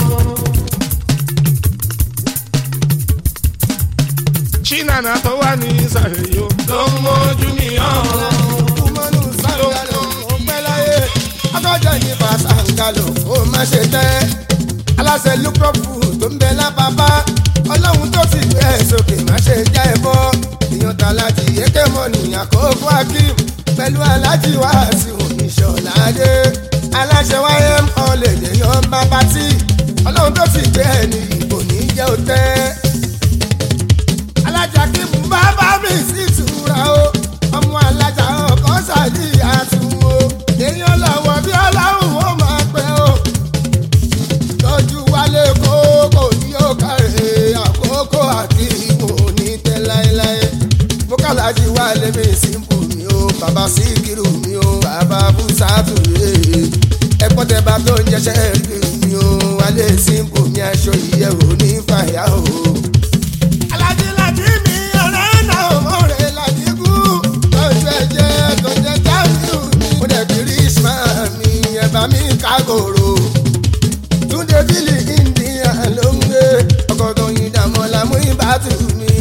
ṣínàna tó wà ní ìsàlẹ̀ yìí ló ń mójú mi yọ̀ o. kúmọ́nù sàǹgàlò ó pẹ́ láyé akọ́jọ́ yìí bá sàǹgàlò ó má ṣe tẹ́ aláṣẹ lúkọ́pù tó ń bẹ lápapá ọlọ́run tó ti gbé ẹ̀ sókè má ṣe já ẹ bọ́ èèyàn tà láti yékè mọ́ nìyàn kó fún akim pẹ̀lú alájí wá sí oníṣọ́ládé aláṣẹ wáyé ọ̀lẹ̀ lèèyàn bá pátí ọlọ́run tó ti gbé ẹ̀ ní ìbò ní jẹ́ òtẹ́ alájà kí mú bàbá mi sí ìtura o ọmọ alájà ọkọ sàdí àtúwò èèyàn lọ́wọ́ bí ọlọ́run ó máa pẹ́ o tọ́jú wálé kókò ní òkàrè àkókò àti ìwò ní tẹ́ láéláé mo kàlájì wálé mi símpù mi o bàbá síkírù mi o bàbá bùsàtù rèé ẹ̀pọ́n tẹ bá tó ń jẹṣẹ́ rí mi o wálé símpù mi aṣọ ìyẹ̀wò ní fàyà o alájílájí mi ọ̀rẹ́ náà mọ̀rẹ́ ládìgú lọ́jọ́ ẹ̀jẹ̀ tó jẹ́ jáwéù mi. mo dẹ̀ bí rísmà mi ẹ̀bà mi kágòrò. túndé bílì india ló ń gbé ọkọ̀ tó yin dàmọ́ làmú ìbátú mi.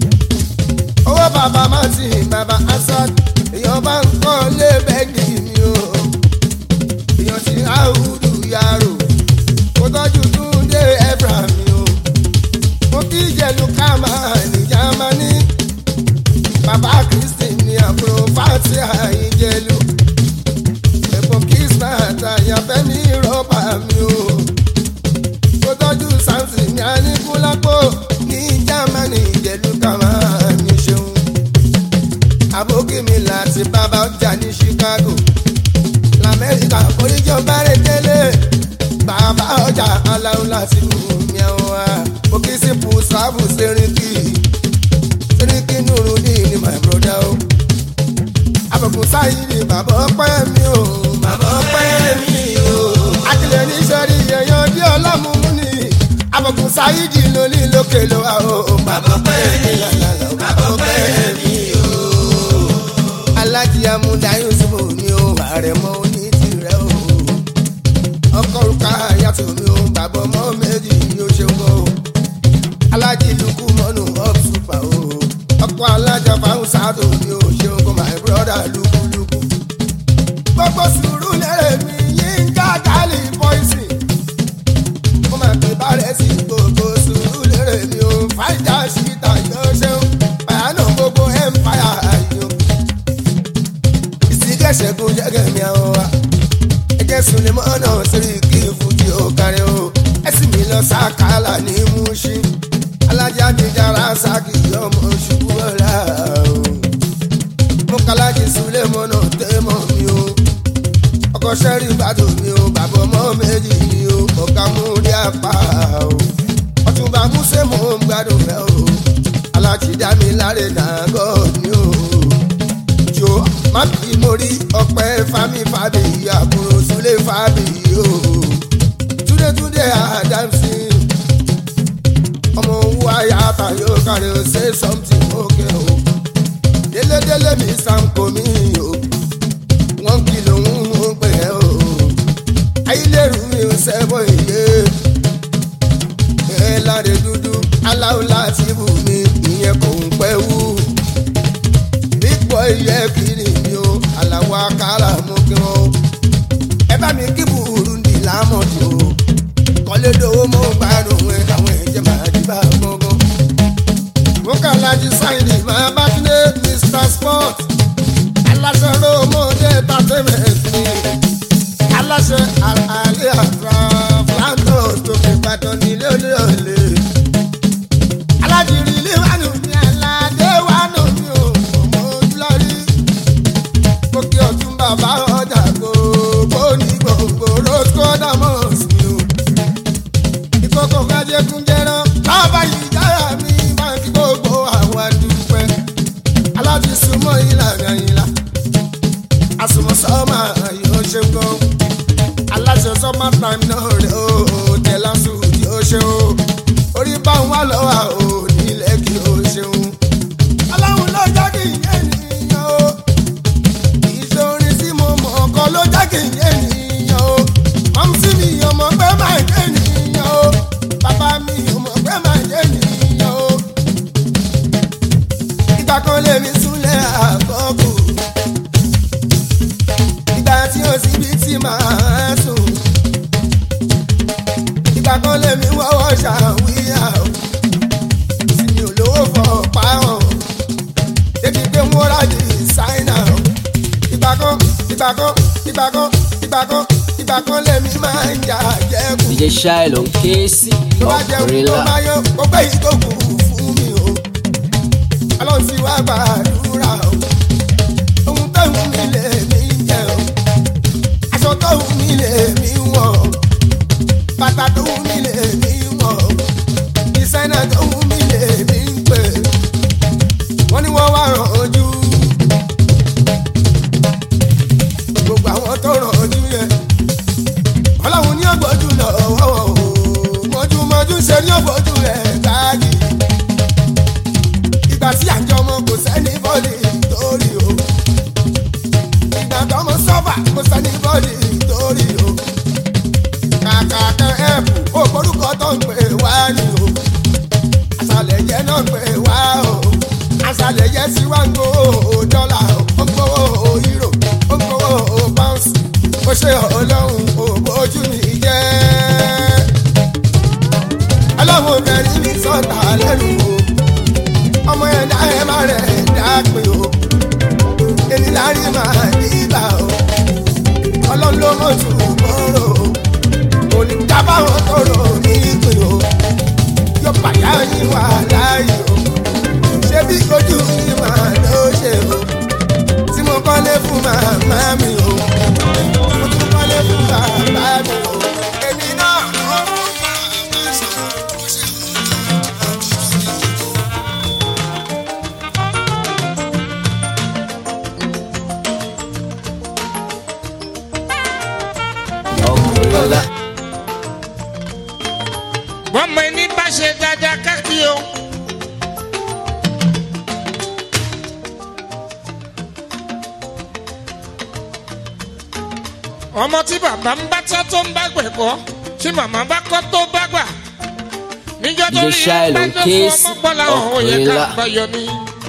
owó bàbá martin bàbá asad èèyàn bá ń kọ́ lé bẹ́ẹ̀dì mi o. èèyàn ti áwùdù yàrá kó tọ́jú túndé ẹ̀bà mi o mo kí jẹlu kama ní jamani bàbá kristi ní àbúrò fati àyíjẹlu ẹ̀bùn kismat àyànfẹ́mi rọ́bà mi o kó tọ́jú sáǹsì ní aníkúlápò ní jamani jẹlu kama ní ṣeun abókìmí láti bàbá ọjà ní chicago lamẹ́ríkà oríjọba rẹ̀ tẹ́lẹ̀ bàbá ọjà aláwọ̀ láti mú mi àwọn wa òkè sí pùsàbù sẹ́ríkì sẹ́ríkì nùrù ní ní my brother o. àbùkù sáyìrì bàbá ọpẹ́ mi o bàbá ọpẹ́ mi o. akílẹ̀ ní sọ́rí yẹ̀yàn bí ọlọ́mùmú ni àbùkù sáyìrì lórí lókè ló wà o bàbá ọpẹ́ mi lọ́lọ́lọ́ bàbá ọpẹ́ mi o. alájí amúdá yusuf ni o àrẹ̀mọ oní tirẹ̀ o. ọkọ̀ òrùka yàtọ̀ mi o bàbá ọmọ méjì yóò ṣe wọ́n o alájí lukú mọ́nù up super o ọkọ̀ alájà fáwọn sáàtò mi ò ṣeun kó my brother lukuluku. gbogbo sùúrù lẹ́rẹ̀ mi yín ká gálí pọ́ìsì kó máa fi bárẹ̀ sí gbogbo sùúrù lẹ́rẹ̀ mi ò fàìjà síta yóò ṣeun pàánù gbogbo empire ayò. ìsìnkẹ́sẹ̀kùn jẹ́gẹ̀ mi àwọn wa ẹgẹ́ sulemọ́nà sórí kí fújì ó kárí o ẹ̀sìn mi lọ sákàlà ní Mushin alájà jíjára sákì ọmọ ṣubú ọ̀la o. mo kàlájì sulé mọ́nà tẹ́mọ̀ mi o. ọkọ̀ sẹ́rí ìbàdàn mi o bàbá ọmọ méjì mi o ọ̀gá mú rí apá o. ọ̀túnba músẹ́ mò ń gbádùn rẹ o. alájì dá mi láre nàgọ́ ni o. jo má bí mo rí ọpẹ́ fami fàbí àbúrò sulé fàbí o. túndétúndé àdámsì wáyà tàyò kárí o say something okay o délédélé mi sanko mi o wọ́n kìlọ̀ ń mú pé ẹ o ayélujára mi ò sẹ́bọ̀ iye ẹ láre dúdú aláwọ̀ láti bù mí ìyẹn kò ń pẹ́ wú big boy yẹ kiri mi o aláwọ̀ akára mú kí wọ́n o ẹ bá mi kí burundi lámọ̀dì o kọ́lé dowó mo gbádùn ẹ àwọn ẹ̀jẹ̀ máa di bá gbọ́ngàn. mo kà lájú sáyidì máa bá kílé mr sport aláṣẹ rómọdé entertainment ni aláṣẹ àlàyé àgbà flandos tó fi gbàdán nílé olè olè. alájìrì ilé wánu ní aládé wánu mi ò mọ ojúlọ́rí. mo kí ọtún bàbá ọjà gbogbo ní gbogbo rosco damos mi o ìkókò kájẹkùn jẹran bàbá yìí jára mi máa ń kí gbogbo àwọn àdúpẹ́ aláti súnmọ́ ìlànà ìlà àsùnmọ̀ sọ́mà yóò ṣe ń gan aláṣẹ sọ́mà time náà rẹ̀ ó tẹ̀lá sùn yóò ṣe ó orí bá ń wá lọ́wọ́ ò nílẹ̀ kí ó ṣeun aláwọn ló jẹ́ kí n yé nìyẹn o ìṣòrin tí mo mọ̀ ọkọ ló jẹ́ kí n yé nìyẹn o ọmọ sí mi ọmọ pé máa yé nìyẹn o bàbá mi ọmọ pé máa yé nìyẹn o ìgbà kan lèmi súnlẹ̀ àkọ́kù ìgbà tí ó sì bí tí màá sùn ìgbà kan lèmi wọ́wọ́ ṣàwíyà o sì mi ò lówó fọ̀ pa hàn débi pé wọ́n rájì ṣáínà o ìgbà kan ìgbà kan ìgbà kan ìgbà kan ìgbà kan lèmi máa ń jà jẹ́kù. DJ Shy ló ń ké sí tó bá jẹun tó ọ̀pẹ̀rẹ̀lá. máa yọ ó pé yìí tó kù fún mi o ọlọ́run sì wá gbàdúrà o ohun tó wù mí lè mí jẹ o aṣọ tó wù mí lè mí wọ̀ o bàtà tó wù mí lè mí wọ̀ o ìsẹ́nà tó wù mí lè mí pè wọ́n ní wọ́n wá ràn ojú gbogbo àwọn tó ràn ojú yẹn ọlọ́run ní ọgbọ́jú lọ́wọ́ o mọ́júmọ́jú ṣe ní ọgbọ́jú rẹ̀ káàdì ìgbà tí àjọ ọmọ kò sẹ́ni bọ́ọ̀lì torí o ìgbà tó ọmọ sọ́fà kò sẹ́ni bọ́ọ̀lì torí o kàkà kan ẹ̀pù ó forúkọ tó ń pè wá ní o àṣàlẹ̀ yẹn náà pè wá o àṣàlẹ̀ yẹn sì wá ń gbowó dọ́là ó ń gbowó euro ó ń gbowó pounds ó ṣe ọlọ́run ò bójú mi jẹ́ ọlọ́run obìnrin mi sọ̀tà lẹ́nu o ọmọ ẹ̀dá ẹ̀ má rẹ̀ dá pé o èmi lárí máa dìgbà o ọlọ́run ló mọ̀ tù bọ́rọ̀ o kò ní dábàwọ̀ tọrọ ní ìpè o yóò pàyà yín wà láàyè o ṣé bí ojú mi máa ló ṣe o tí mo kọ́lé fún màmá mi o mo tún kọ́lé fún bàbá mi o èmi náà ló mú màmá sọ̀rọ̀ bó ṣe wù ọ̀pẹ̀rẹ̀lá. bọ́mọ ẹni bá ṣe dáadáa káàkiri o. ọmọ tí bàbá ń bá tọ́ tó ń bá gbẹ̀kọ́ tí màmá bá kọ́ tó bá gbà. níjọ́ tó DJ rí Shy bá ló ń tó ké fún sí ọmọ gbọ́lá ọ̀hún ó yẹ ká ọ̀pẹ̀rẹ̀lá. báyọ̀ ni.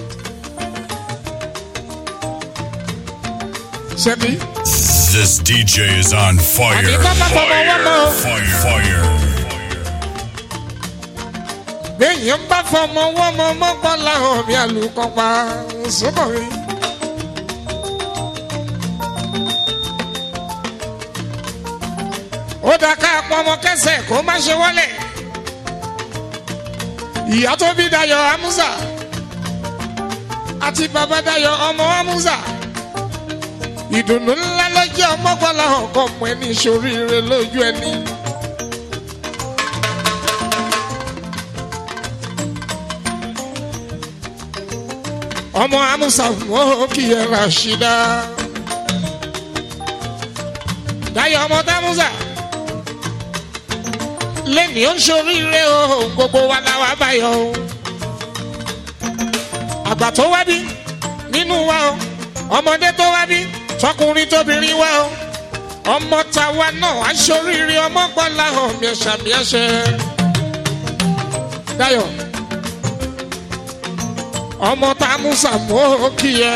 ṣebí This DJ is on fire. Àbí kọ́ máa fọmọ wọ́n mọ́ o. Fire, fire. béèyàn bá fọmọ wọ́n mọ́ ọmọ gbọ́lá ọ̀hún mi àlùkò pa sọ́kọ̀ mi. ó dá ká pọmọ kẹsẹ̀ kó má ṣe wọlé ìyá tó bí dayọ̀ amúsà àti bàbá dayọ̀ ọmọ amúsà ìdùnnú ńlá ló jẹ́ ọmọgbọ́lá ọkọ̀ ọmọ ẹni ìṣoríire lójú ẹni. ọmọ amúsà wọ́n kì í ẹ̀rọ àṣìdá. dayọ̀ ọmọ támúsà lẹ́ni ó ń ṣoríire o gbogbo wa la wá báyọ̀ o. àgbà tó wá bí nínú wa o ọmọdé tó wá bí tọkùnrin tóbìnrin wa o ọmọ tàwa náà á ṣoríire ọmọ gbọ́lá hàn miẹ̀ṣàmiẹ̀ṣẹ̀. dayo ọmọ tá a mú sàmó kí ẹ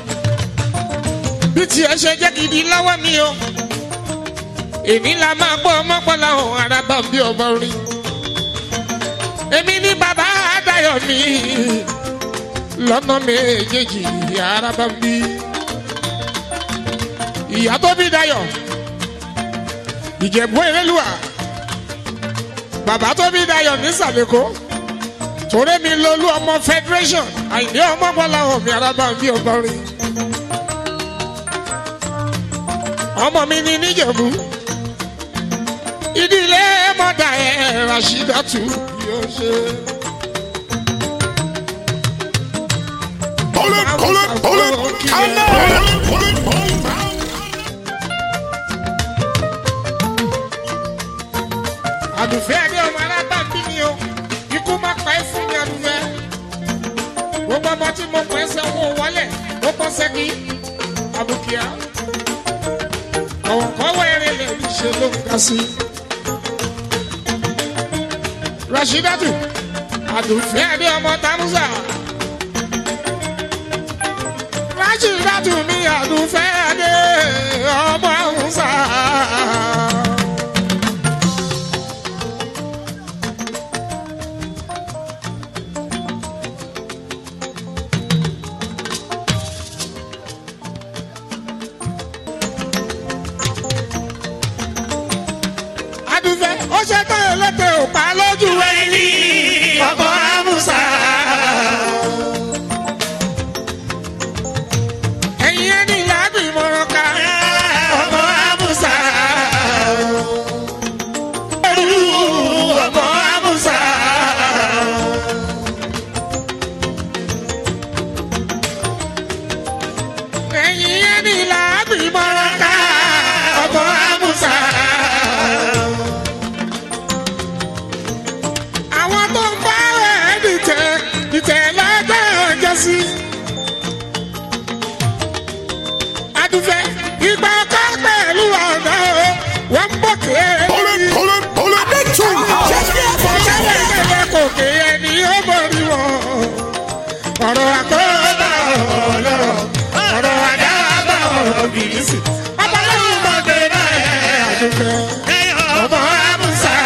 bí tiẹ̀ ṣe jẹ́ gidi lọ́wọ́ mi o èmi la máa gbọ́ ọmọ gbọ́lá hàn araba bí ọmọ rí èmi ní bàbá àdáyọ̀ mi lọ́nà méjèèjì araba bí ìyá tó bí dayọ̀ ìjẹ̀bú eréluwà bàbá tó bí dayọ̀ ní sàlẹ̀kọ́ torí mi lolú ọmọ federation àìní ọmọ gbọ́lá hàn mi araba bí ọmọ rí ọmọ mi ní níjẹ̀bú ìdílé mọ́dà ẹ̀ rashidatu yóò ṣe. Hold it, hold it, hold it, hold it, hold it, hold it. àdùfẹ́ adé ọmọ alábàbí ni o ikú má pa ẹ́ fún mi àdùfẹ́ gbogbo ọmọ tí mo pẹ́ sẹ́ wọ́n wọlé ó kọ́ sẹ́kì àbùkíá ọ̀wọ̀kọ́wọ́ eré lè ní ṣe ló ń ga sí. rashidatu àdùfẹ́ adé ọmọ tamusa rashidatu mi àdùfẹ́ adé ọmọ tamusa. adúfẹ́ ó ṣe tán ẹlẹ́tẹ̀ ò pa lójú ẹni ọkọ̀ amúsà. ẹ̀yin ẹni làágbì mọ̀ràn ká ọkọ̀ amúsà. ẹrú ọkọ̀ amúsà. ẹ̀yin ẹni làágbì mọ̀ràn ká ọkọ̀ amúsà. àwọn tó ń bá rẹ̀ dìtẹ̀ dìtẹ̀ lọ́jọ́ ọjọ́ sí. adùfẹ́ ìgbà ọkọ pẹ̀lú ọ̀nà o wọ́n ń bọ̀ kéré. Hold it, hold it, hold it. Ṣẹ́lẹ̀kẹ̀lẹ̀ kò ké ẹni ó borí wọn. ọ̀rọ̀ àkọ́bà ọ̀rọ̀ ọ̀rọ̀ àdábà ọ̀rọ̀ bìrìsì. ọmọlẹ́yìn mọ̀gbẹ́ náà ẹ̀ àdùfẹ́ ọmọ àmúṣà.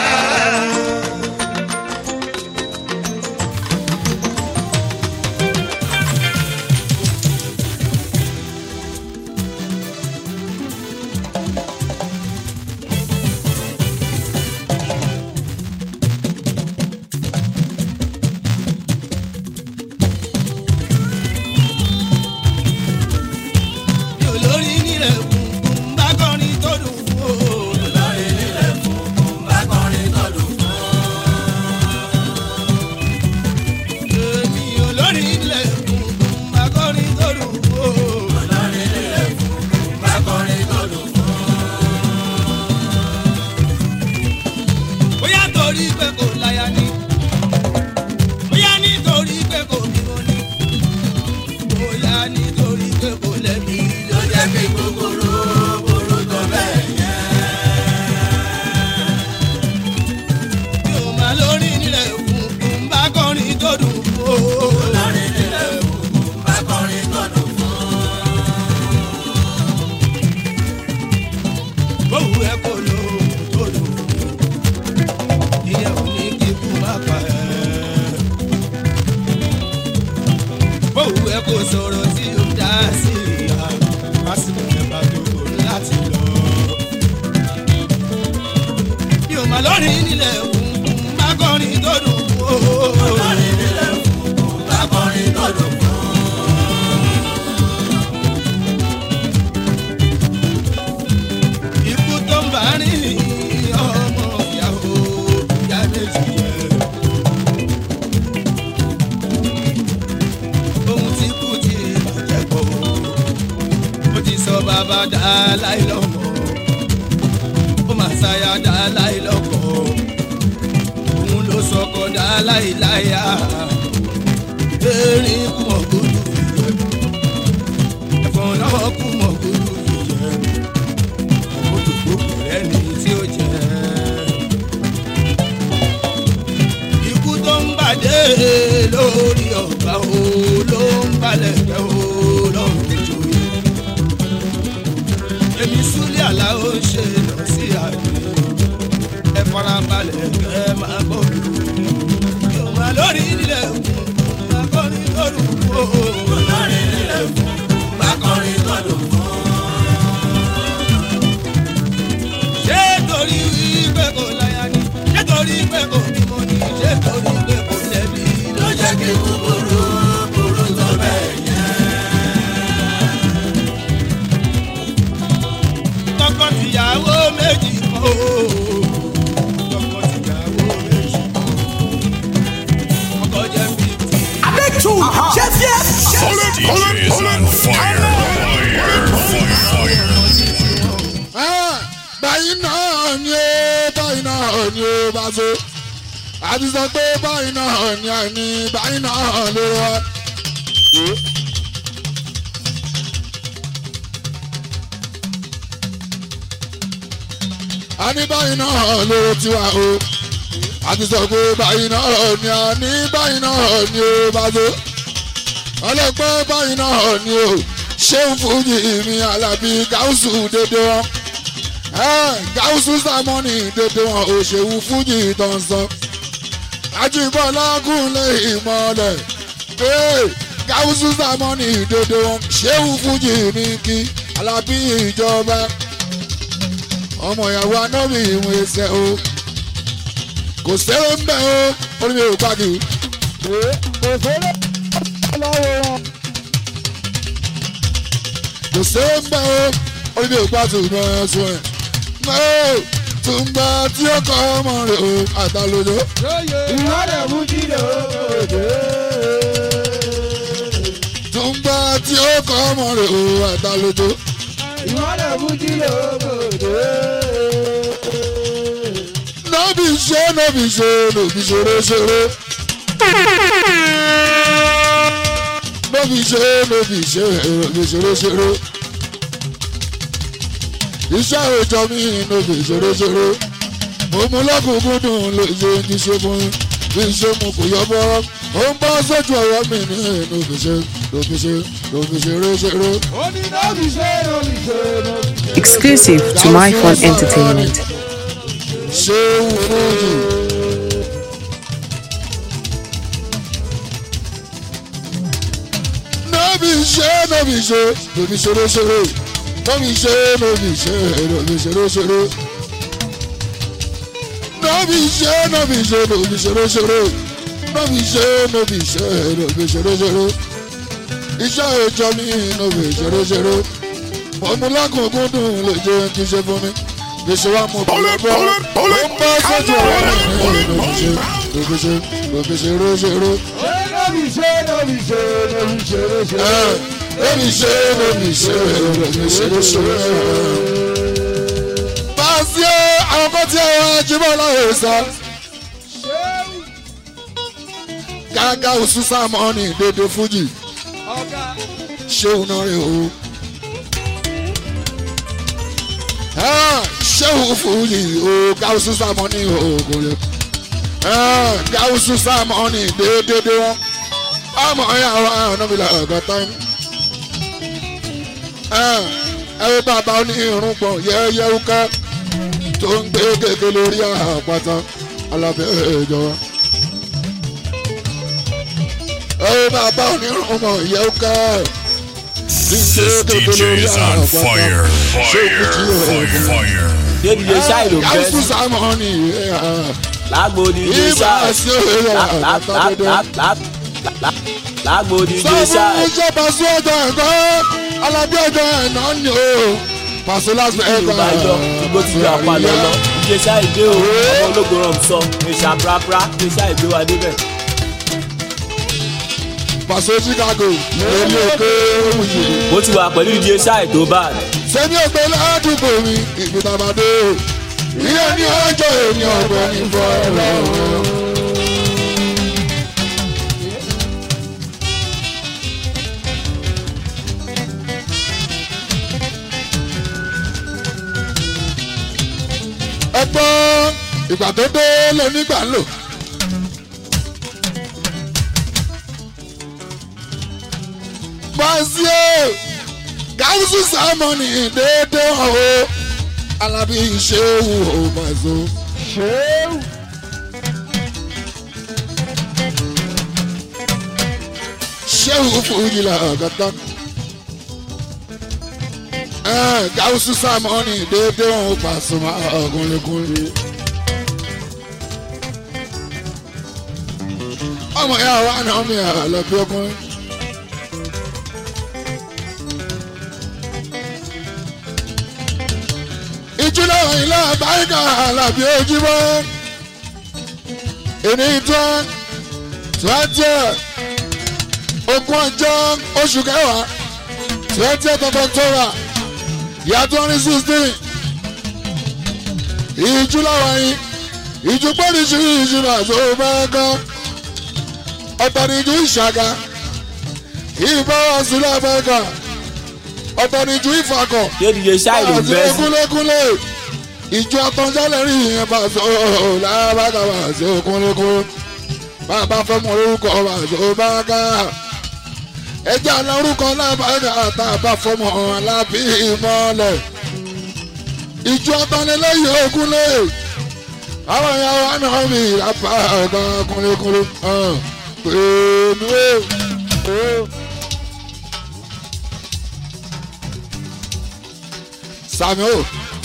olórí nílẹ̀ kùnkùn bá kọrin tó dùn fún o. olórí nílẹ̀ kùnkùn bá kọrin tó dùn fún o. èmi olórí nílẹ̀ kùnkùn bá kọrin tó dùn fún o. olórí nílẹ̀ kùnkùn bá kọrin tó dùn fún o. bóyá torí pé kò láya ní bóyá nítorí pé kò bímọ ní bóyá nítorí pé kò lẹ́bi ló jẹ́ kí kòkòrò borò tó bẹ́ẹ̀ yẹn. mi ò máa lórí nílẹ̀ kùnkùn bá kọrin tó dùn fún o. lórí nílẹ̀ kùnkùn bá kọrin tó dùn fún o. bówù ẹ kò lò tó dùn ìyẹn ò ní kíkú má pa ẹ́ bówù ẹ kò sọ̀rọ̀ tí ó dá sí ìyá lásìkò ẹ̀bá tó kò láti lọ. mi ò mà lórí nílẹ̀ kùnkùn bá kọrin tó dùn ó. lórí nílẹ̀ kùnkùn bá kọrin tó dùn ó. ikú tó ń bá rìn ọmọ ìyàwó ìyá méjì yẹn. ohun tí kú ti bàjẹ́ kọ́ ó ti sọ bàbá dá láì lọ́mọ ó máa ṣàyà dá láì lọ́kọ̀ dá láìláyà erin kú mọ̀ gbódù yẹ ẹ̀fọn náà kú mọ̀ gbódù yẹ òkòtò gbogbo rẹ̀ ní tí ó jẹ́ ikú tó ń bàdé lórí ọ̀gá o ló ń balẹ̀ jẹ́ o lọ́rùn ìjòyè èmi súlẹ̀ àlá ó ń ṣe lọ sí àgbẹ̀ ẹ farabalẹ̀ kẹ́ ẹ máa gbọ́ yóò máa lórí nílẹ̀ fún máa kọrin lọ́rùn fún o. lórí nílẹ̀ fún máa kọrin lọ́rùn fún. ṣé torí wípé kò láyà ni ṣé torí pé kò bímọ ni ṣé torí pé kò lẹ́bi ló jẹ́ kí kúkúrú kúrú tó bẹ́ẹ̀ yẹn. tọkọ tìyàwó méjì kọ́ o. tọkọ tìyàwó méjì kọ́ o. ọkọ jẹ́ fífi. Abẹ́tù chef chef. This DJ is on fire. Fire. Fire. Fire. báyìí náà ni ó báyìí náà ni ó bá so àti sọ pé báyìí náà ni àní báyìí náà ló wá. a ní báyìí náà ló ti wá o àti sọ pé báyìí náà ni àní báyìí náà ni ó bá so ọlọ́pẹ́ báyìí náà ni ó ṣéun fújì mi alábí gáúsù dédé wọn gáúsù sámọ́nì dédé wọn òṣèwù fújì tọ̀sán ajíbọ́lá gúnlé ìmọ̀lẹ̀ gáúsù sámọ́nì dédé wọn ṣéun fújì ní kí alábí ìjọba ọmọ ìyàwó anábì ìwọ̀n ẹsẹ̀ o kò sẹ́wọ́n ń bẹ̀ o orí mi ò gbàgbé. kò sẹ́wọ́n lọ́wọ́ wọn. kò sẹ́wọ́n ń bẹ̀ o orí mi ò gbàgbé ìmọ̀ ẹ̀sùn ẹ̀. mọ́ tùǹgbà tí ó kọ́ ọmọ rẹ̀ o àtàlójó. ìwádìí mú jíde òde. tùǹgbà tí ó kọ́ ọmọ rẹ̀ o àtàlójó. ìwádìí mú jíde òde. nọ́bì ṣe nọ́bì ṣe nọ́bì ṣeré ṣeré. nọ́bì ṣe nọ́bì ṣe nọ́bì ṣeré ṣeré. iṣẹ́ òòjọ́ mi nọ́bì ṣeré ṣeré. mo mú lọ́kùnkúndùn lè ṣe ní ṣe fún yín bí ṣe mu kò yọ bọ́. ó ń bọ́ sójú ọ̀rọ̀ mi ní nọ́bì ṣe nọ́bì ṣe nọ́bì ṣeré ṣeré. ó ní nọ́ọ̀bì ṣe nọ́ọ̀bì ṣe nọ́ọ̀bì ṣe. Exclusive to My Fun Entertainment. ṣé wúrúdì. nọ́bì ṣe nọ́bì ṣe nọ́bì ṣeré ṣeré nọ́bì ṣe nọ́bì ṣe nọ́bì ṣeré ṣeré. nọ́bì ṣe nọ́bì ṣe nọ́bì ṣeré ṣeré nọ́bì ṣe nọ́bì ṣe nọ́bì ṣeré ṣeré. iṣẹ́ ìjọ mi nọ́bì ṣeré ṣeré. mọ̀múlákùnkùn dùn lè jẹ́ kí ṣe fún mi gbèsè wa mú bọ̀lẹ̀ bọ̀ ó ń bá sójú ọ̀rọ̀ rẹ̀ ní ìlòkìṣe lòkìṣe lòkìṣe róṣèré. nọ́ọ̀bì ṣe nọ́ọ̀bì ṣe nọ́ọ̀bì ṣe ṣe. lóbi ṣe lóbi ṣe lóbi ṣe róṣèré. Báàsì àwọn kan tí àwọn ajímọ̀ láwọn sọ. Gágá oṣù sámọ́ọ̀nì dédé fújì. Ṣéun náà rè o. ṣéun fújì o gáúsù sámọ́ọ̀nì òògùn rẹ̀. gáúsù sámọ́ọ̀nì déédéé wọn. ọmọ ẹ̀yà wa ọ̀nàmìlà ọ̀gọ́tà ń. ẹ wí bàbá ní irun pọ̀ yẹ́yẹ́ wúkẹ́ tó ń gbé gègé lórí àpáta alábẹ́ ìjọba. ẹ wí bàbá ní irun pọ̀ yẹ́ wúkẹ́. This DJ is on fire. Fire. Fire. Fire. débi lè ṣáì ló ń bẹ́ gáúsù sí sámọ́ọ̀nì lágbo díje ibà ṣáì sí òye àgbàtà dédé. lágbo díje sọ fún ṣáì iṣẹ́ pàṣẹ ọjọ́ ẹ̀kọ́ alábí ọjọ́ ẹ̀nà ni o pàṣẹ lásìkò tí ẹ̀kọ́ o bá yọ igbó ti gbà pa lọ́lọ́ díje ṣáì dé o ọmọ ológo rọ̀ sọ ìṣà prapra díje ṣáì gbé wa débẹ̀. pàṣẹ chicago èmi òkè òwúyè mo ti wà pẹ̀lú díje ṣáì tó bá sẹ́mi ògbé ládùúgbò mi ìgbìtàbàdé ilé ní ọjọ́ èmi ọ̀gbọ́n ní fọ́ọ̀rọ̀ ẹgbọ́n ìgbà tó dé lónígbà ń lò. bọ́sí o gáúsù sámọ́nì déédéé hàn o alábí ṣéwù o bàzó. ṣéwù. ṣéwù fújì là gàtà. gáúsù sámọ́nì déédéé hàn o Pasuma ọ̀gúnlẹ̀gúnlẹ̀. ọmọ ya wa náà mi àlọ́ bí ọkùnrin. ìjìnlẹ̀ ilé àbáyíká àlàbí ojúmọ́ ìní tán twenty ogún ọjọ́ oṣù kẹwàá twenty of october year twenty sixteen ìjìnlẹ̀ wọ̀nyí ìjùpọ̀nìṣì ìjìnlẹ̀ tó bẹ́ẹ̀ gan ọ̀tọ̀nìjú ìṣàgà ìbáwọ̀ sílẹ̀ bẹ́ẹ̀ gan ọ̀tọ̀nìjú ìfàkọ̀ yéèdìye ṣáì ló àti bẹ́ẹ̀ sí. kúlékúlé ìjọ àtọ̀njálẹ̀ rí ìyẹn bá sọ lábàgà bá sí kúlékúlé bàbá fọmọ orúkọ bá sọ bàgà ẹjẹ àná orúkọ lábàgà àtàbà fọmọ alábí ìmọ̀lẹ̀ ìjọ àtọ̀nilẹ́yìn ògúnlé àwọn ìyàwó àná mi ìlàpá ọ̀gá kúlékúlé pèmí o. Samuel.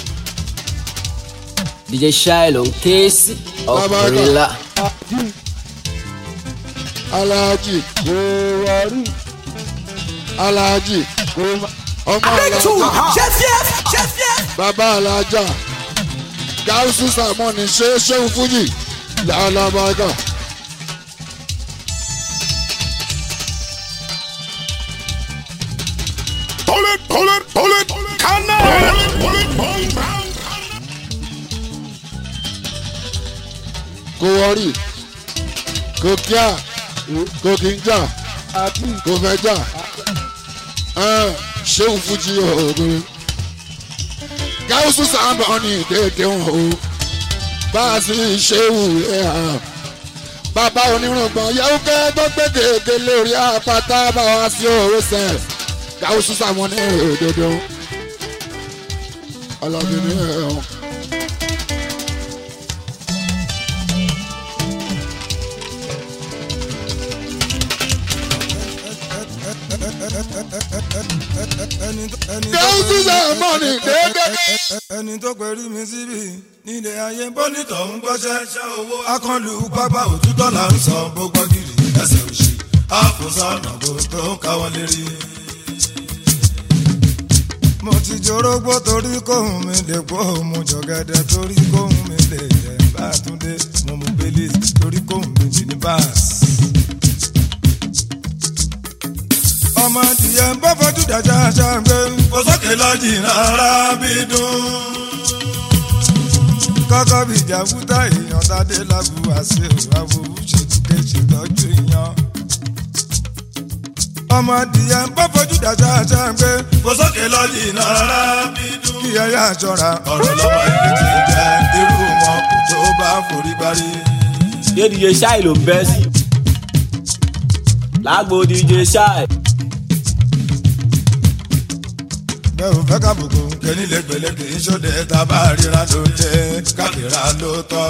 DJ Shiloh ń ké sí Bàbá ọkùnrin ńlá. Alhaji Kowari Alhaji Kowari ọmọ Two. Alhaja Chef yes. Chef yes. bàbá Alhaja Gausu Samoni ṣe ṣéun Fújì làlábàgà. Pull it, pull it, pull it, cannon. Pull it, pull it, pull it, pound. Kowari kò kíá kò kí ń jà kò fẹ́ jà ṣéun Fújì ògùn. Gausu Samoni dédé wọn o bá a sì ṣéun ẹ̀ hàn. bàbá onírùngbọ̀n yẹ́wò kẹ́ tó gbé gègé lórí àpáta bá wa sí òwe sẹ̀ Gausu Samoni òdodo ọlọ́bìnrin ẹ̀ hàn. Gausu Samoni dédé. ẹni tó pẹ̀lú mi síbi nílé ayé bọ́nítọ̀ ń gbọ́ṣẹ́ owó akọlù pápá òtútọ́ là ń sọ gbogbo gírì ẹsẹ̀ òṣì àfòsànà kò tó káwọn lérí. mo ti jorógbó torí kóhùn mi lè pọ̀ mo jọ̀gẹ̀dẹ̀ torí kóhùn mi lè jẹ́ bá a tún dé mo mú bẹ́lí torí kóhùn mi jì ní báàsì. ọmọ adìyẹ ń bọ́ fojú dájà ṣàgbé. kò sókè lọ́jì rárá bí dùn. kọ́kọ́ bí jàbútà èèyàn tádé lábú àṣẹ àwòrán ṣètìkẹ́ ṣètọ́jú ìyan. ọmọ adìyẹ ń bọ́ fojú dájà ṣàgbé. kò sókè lọ́jì rárá bí dùn. kí ẹ yá aṣọra ọ̀rọ̀ lọ́mọ ilé ti jẹ́ irú wọn kò tó bá forí gbárí. yéèdìye ṣáì ló bẹ́ẹ̀ sí. lágbo DJ ṣáì. bẹ́ẹ̀ ò fẹ́ kábùkù kẹ́ni lẹ́gbẹ̀lẹ́gbẹ̀ ìṣòdẹ tá a bá ríra ló jẹ́ káfíra ló tọ́.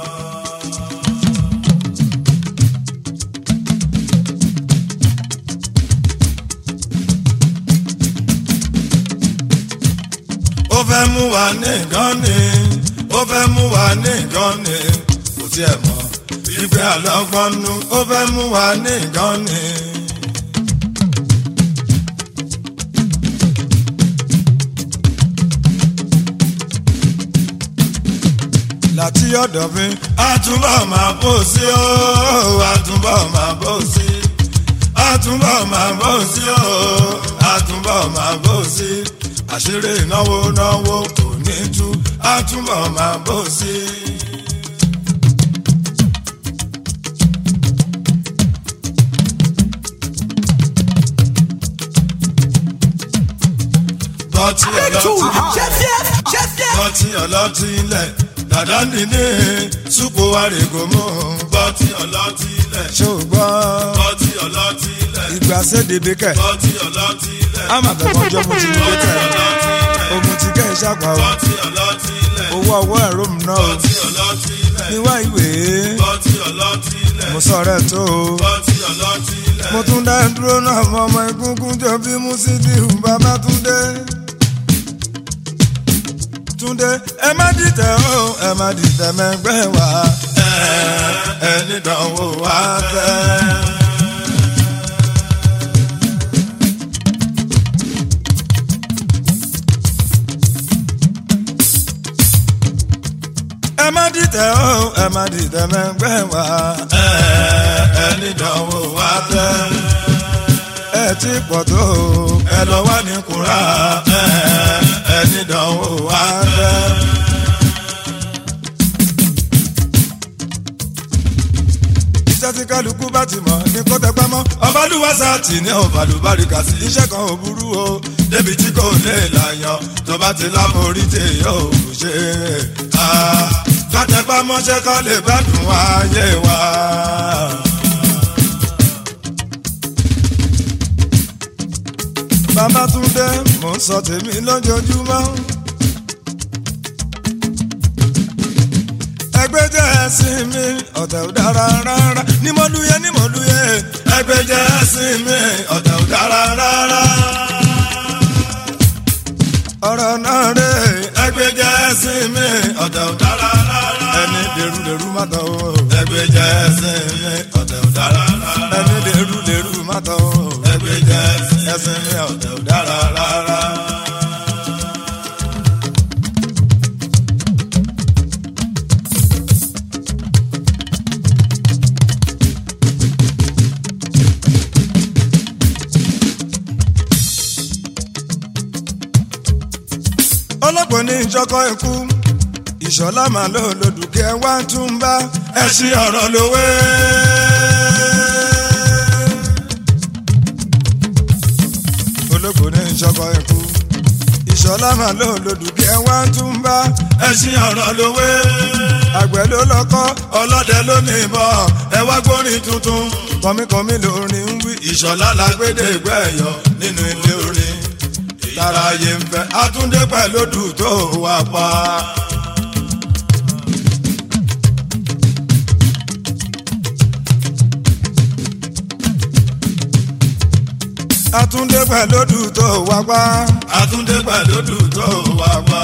ó fẹ́ mú wa ní nǹkan ni ó fẹ́ mú wa ní nǹkan ni kò tiẹ̀ mọ̀ ìgbẹ́ àlọ́gbọ́n nu ó fẹ́ mú wa ní nǹkan ni. láti ọ̀dọ̀ mi. àtúbọ̀ máa bò sí o àtúbọ̀ máa bò sí. àtúbọ̀ máa bò sí o àtúbọ̀ máa bò sí. àṣírí náwó náwó kò ní tú àtúbọ̀ máa bò sí. bọ́tí ọlọ́tí Chef yes. Chef yes. bọ́tí ọlọ́tí ilẹ̀ dàdá nìní súpò àrègòmù bọ́tí ọlọ́tí lẹ̀. ṣó o gbọ́ bọ́tí ọlọ́tí lẹ̀. ìgbà sédèdè kẹ̀ bọ́tí ọlọ́tí lẹ̀. àmàtàkọ́jọ́ mo ti nílé tẹ̀ òun ti kẹ́ ìṣàpá o bọ́tí ọlọ́tí lẹ̀. owó ọwọ́ ẹ̀rọ mi náà o bọ́tí ọlọ́tí lẹ̀. níwá ìwé bọ́tí ọlọ́tí lẹ̀. mo sọ̀rọ̀ ẹ̀ tó o bọ́tí ọlọ́tí lẹ̀. mo tún dá dúró náà mọ ọmọ egungun jọ bí Musiliu Babátúndé Túndé ẹ má dìtẹ̀ o ẹ má dìtẹ̀ mẹ́gbẹ́ wa ẹ ẹni dánwò wá tẹ́. ẹ má dìtẹ̀ o ẹ má dìtẹ̀ mẹ́gbẹ́ wa ẹ ẹni dánwò wá tẹ́. ẹ ti pọ̀ tó o ẹ lọ wá ní kúrà ẹ ẹni dánwò wá tẹ́. iṣẹ́ tí kálukú bá ti mọ̀ ní kó tẹpẹ́ mọ́ ọbalúwàsá tì ní ọbalùbáríkà sí. iṣẹ́ kan ò burú o débi tí kò lè làyàn tó bá ti láborí tí yóò ṣe é. kátẹ́pá mọ́ṣẹ́ kọ́ lè gbádùn ayé wa. Babátúndé mò ń sọ tèmi lójoojúmọ́. ẹgbẹ́ jẹ́ ẹ̀sìn mi ọ̀tẹ̀ ò dára rárá ní mọ́lúyẹ ní mọ́lúyẹ ẹgbẹ́ jẹ́ ẹ̀sìn mi ọ̀tẹ̀ ò dára rárá. ọ̀rọ̀ náà rè ẹgbẹ́ jẹ́ ẹ̀sìn mi ọ̀tẹ̀ ò dára rárá. ẹni dèrú dèrú má tọ̀ o ẹgbẹ́ jẹ́ ẹ̀sìn mi ọ̀tẹ̀ ò dára rárá. ẹni dèrú dèrú má tọ̀ o ẹgbẹ́ jẹ́ ẹ̀sìn mi ọ̀tẹ̀ ò dára rárá. ọlọ́pàá ní ìjọkọ̀ ikú ìṣọ̀lá màá lò lòdùkẹ́ wá tún bá ẹṣin ọ̀rọ̀ lówé. olóko ní ìjọkọ̀ ikú ìṣọ̀lá màá lò lòdùkẹ́ wá tún bá ẹṣin ọ̀rọ̀ lówé. àgbẹ̀ ló lọ́kọ́ ọlọ́dẹ ló ní ìbọn ẹ wá gbórin tuntun. kọ́míkọ́mí lórin ń wí ìṣọ̀lá lágbédè gbẹ̀yọ̀ nínú ilé orin. tàráyé ń fẹ́ àtúndé pẹ̀lú dùn tó wà pa. àtúndé pẹ̀lú dùn tó wá pa. àtúndé pẹ̀lú dùn tó wà pa.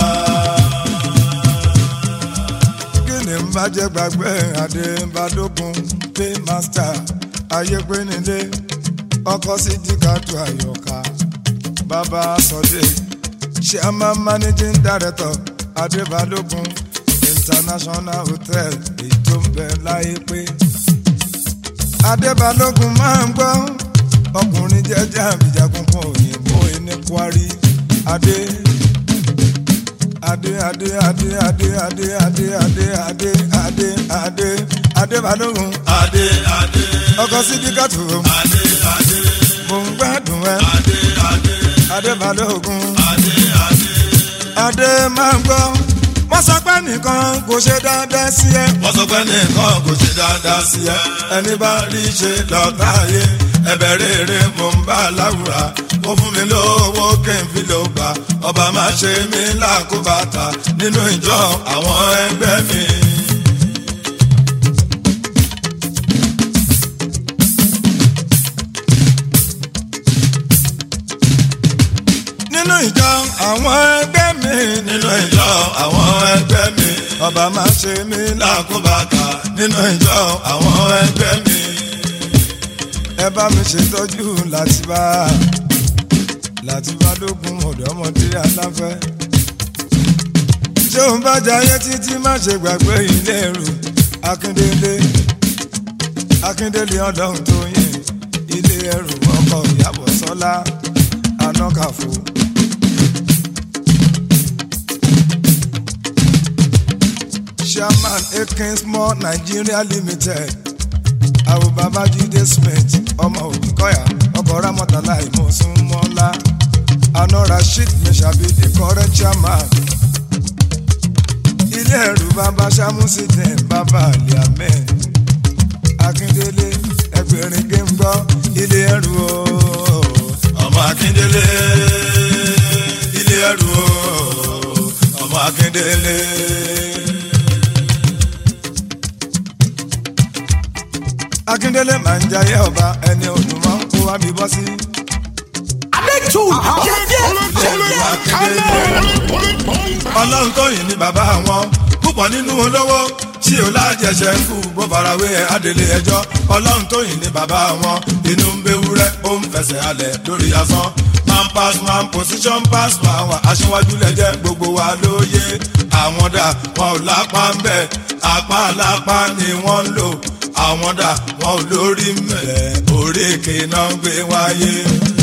kí ni n bá jẹ́ gbàgbé adébádógún pé master ayé pé nílé ọkọ̀ sí díkàtú àyọ̀ká bàbá sọdẹ chairman managing director adébálógún international hotel èyí tó ń bẹ láyé pé adébálógún máa ń gbọ́ ọkùnrin jẹ́jẹ́ àbíjagun kan òyìnbó ní kwari adé adé adé adé adé adé adé adé adé adé adé adébálógún adé adé ọkọ̀ sí díkàtú adé adé mo ń gbádùn ẹ adé adé adébálógún adé adé. adé máa ń gbọ́ wọ́n sọ pé nìkan kò ṣe dáadáa sí ẹ. wọ́n sọ pé nìkan kò ṣe dáadáa sí ẹ. ẹni bá rí ṣe lọ́tà ayé ẹbẹ̀ rere mo ń bá láwùrà ó fún mi lówó kí n fi ló gbà ọba má ṣe mí lákòbàtà nínú ìjọ àwọn ẹgbẹ́ mi. nínú ìjọ àwọn ẹgbẹ́ mi. nínú ìjọ àwọn ẹgbẹ́ mi. ọba má ṣe mí lákòbàtà nínú ìjọ àwọn ẹgbẹ́ mi. ẹ bá mi ṣètọ́jú látìbá látìbá lógún ọ̀dọ́mọdé aláfẹ́. ṣé òun bá jayé títí má ṣe gbàgbé ilé ẹrù akíndélé akíndélé ọlọ́run tó yìn ilé ẹrù ọkọ̀ ìyàbọ̀ sọ́lá anákàfọ́. chairman akins mall nigeria limited àwọn babájídé smith ọmọ òdìkọyà ọkọ ramọtàlá ìmọ̀súnmọ́lá àná rasheed meshabi the current chairman ilé ẹ̀rù bàbá samusidin bàbá aliamẹ́ akíndélé ẹgbẹ̀rin gé ń gbọ́ ilé ẹ̀rù o. ọmọ akíndélé ilé ẹ̀rù o ọmọ akíndélé. akíndélé máa ń jayé ọba ẹni òdùnmọ́ kó wá bí bọ́ sí. adétú ọlọ́run tó yìn ní bàbá wọn púpọ̀ nínú olówó tí ò lájẹsẹ̀ kú bó farawé adélé ẹjọ́ ọlọ́run tó yìn ní bàbá wọn inú ń bewúrẹ́ ó ń fẹsẹ̀ alẹ̀ lórí asán man pass man position pass man wà aṣíwájú lẹ́jẹ́ gbogbo wa lóye àwọn dà wọn ò lápá ń bẹ̀ apá lápá ni wọ́n ń lò àwọn dà wọn ò lórí mẹ́ òrékè náà ń gbé wáyé.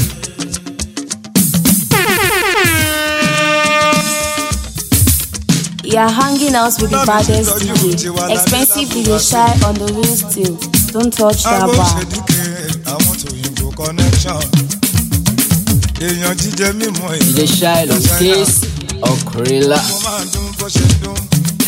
You are hanging out with the baddest DJ. Expensive DJ shy on the real still. Don't touch that Agbó bar. ṣèdíkè àwọn tòyìnbó connection. Èèyàn jíjẹ mímọ èèyàn. DJ Shy on Kiss Okrilla. Mo máa dún bó ṣe dún.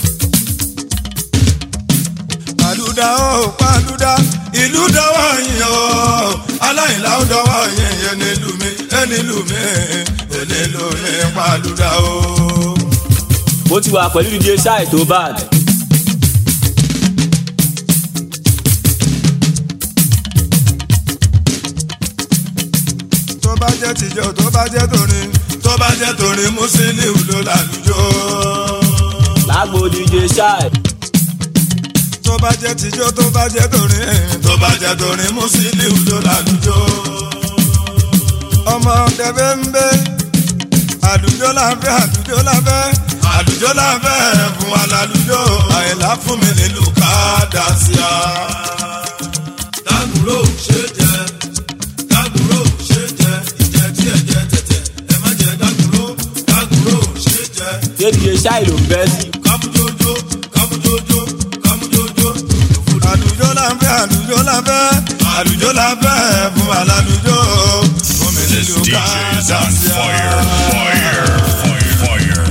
Pàlúdà ó pàlúdà ìlú dọ́wọ́ yín o. Aláìlá ó dọ́wọ́ yín yẹn nílùú mi ẹnìlùú mi ẹnìlùú mi pàlúdà ó. mo ti wà pẹ̀lú dj ṣáì tó bad. Tó bá jẹ́ tìjọ́ tó bá jẹ́ torin tó bá jẹ́ torin Musiliu ló lálùjọ. lágbo dj ṣáì. tó bá jẹ́ tijọ́ tó bá jẹ́ torin tó bá jẹ́ torin Musiliu ló lálùjọ. ọmọ tẹ̀fẹ́ ń bẹ́ àlùjọ láfẹ́ àlùjọ láfẹ́ àlùjọ láfẹ́ fún wa lálùjọ. àyìnlá fún mi nílùú kádàsíà. dágùrò ṣe jẹ dágùrò ṣe jẹ ìjẹ tí ẹ jẹ tẹ̀tẹ̀ ẹ má jẹ dágùrò dágùrò ṣe jẹ. ṣé dj ṣáì ló ń bẹ́ sí. kámújójó kámújójó kámújójó. àlùjọ láfẹ́ àlùjọ láfẹ́ àlùjọ láfẹ́ fún wa lálùjọ. fún mi This nílùú DJ is on kádàsíà. fire, fire, fire, fire.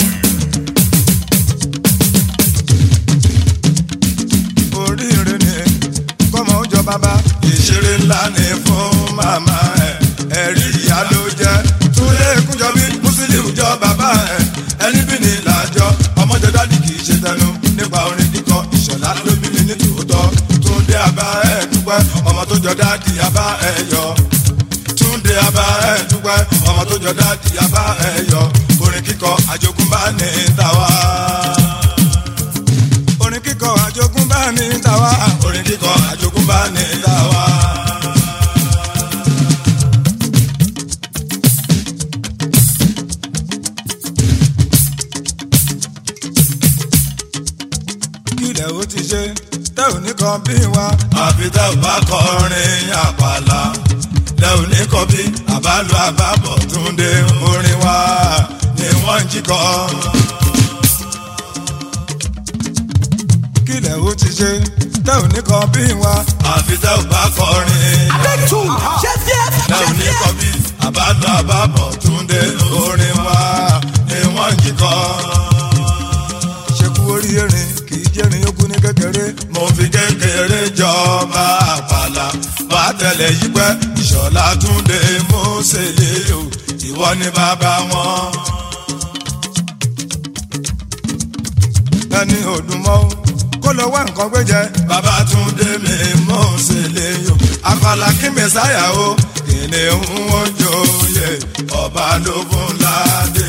oríire ni kọ́mọ ó jọ bàbá. ìṣeré ńlá ni fún màmá ẹ̀ ẹ̀rí ìyá ló jẹ́. túlé kúnjọ bí Musiliu jọ bàbá ẹ̀ ẹni bí ní làjọ ọmọjọ dádì kì í ṣe tẹnu nípa orin kíkọ ìṣọ̀lá ló bí mi ní tòótọ́. túndé àbá ẹ̀ dúpẹ́ ọmọ tó jọ dádì àbá ẹ̀ yọ. túndé àbá ẹ̀ dúpẹ́ ọmọ tó jọ dádì àbá ẹ̀ yọ. orin kíkọ àjogúnbá ní tàwa orin kíkọ àjogúnbá ní tàwa. orin kíkọ àjogúnbá ní tàwa. kílẹ̀ ó ti ṣe tẹ́ ò ní kan bí wa. àfi tẹ́ ò bá kọrin àpàlà tẹ́ ò ní kan bí àbálò àbábọ̀ túndé orin wa ni wọ́n ń jí kọ́. kílẹ̀ ó ti ṣe tẹ́ ò ní kan bí wa. àfi tẹ́ ò bá kọrin. adétú tẹ́ ò ní kan bí àbálò àbábọ̀ túndé orin wa ni wọ́n ń jí kọ́. ṣekú orí erin kì í jẹ́rin yókù ní kékeré. mo fi kékeré jọba àpàlà bá tẹ̀lé yí pẹ́ ìṣọ̀lá túndé mọ́sẹ̀lẹ̀ o ìwọ ni bàbá wọn. ẹni òdùnmọ́ kó lọ wá nǹkan gbé jẹ. bàbá tún dé mi mọ́ ṣe lè yọ. àfàlà kí mẹ́sáyà o kìnìún wọn jòyè ọba ló fún ládé.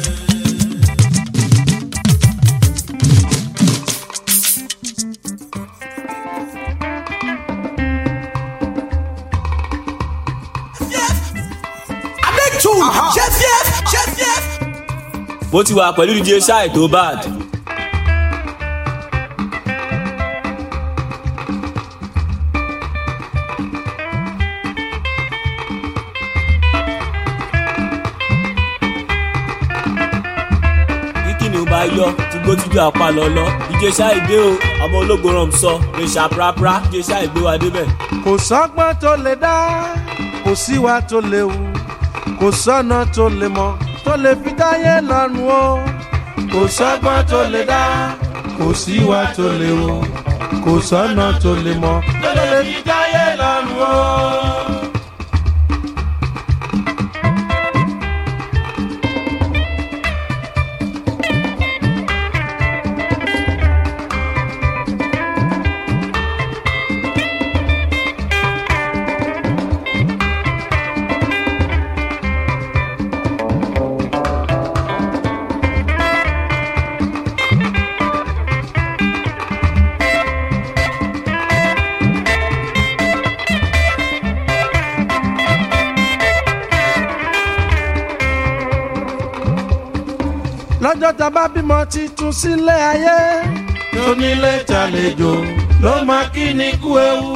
adétú ṣe fief ṣe fief. mo ti wà pẹ̀lú dj ṣáì tó bad. kíkì ni ó bá yọ tí gbótújú apá lọ́lọ́ dj ṣáì dé o ọmọ ológo ràn sọ lè ṣàprápra dj ṣáì gbé wa débẹ̀. kò sọ́gbọ́n tó lè dá kò síwá tó léwu kò sọ́nà tó lè mọ tó lè fi dáyé lọ́rùn o kò sọ́gbọ́n tó lè dá kò síwá tó lè wò kò sọ́nà tó lè mọ tó lè fi jáyé lọ́rùn o. lọ́jọ́ tá a bá bímọ titun sílé ayé tó nílé tàlejò ló máa kí ni kú ewu.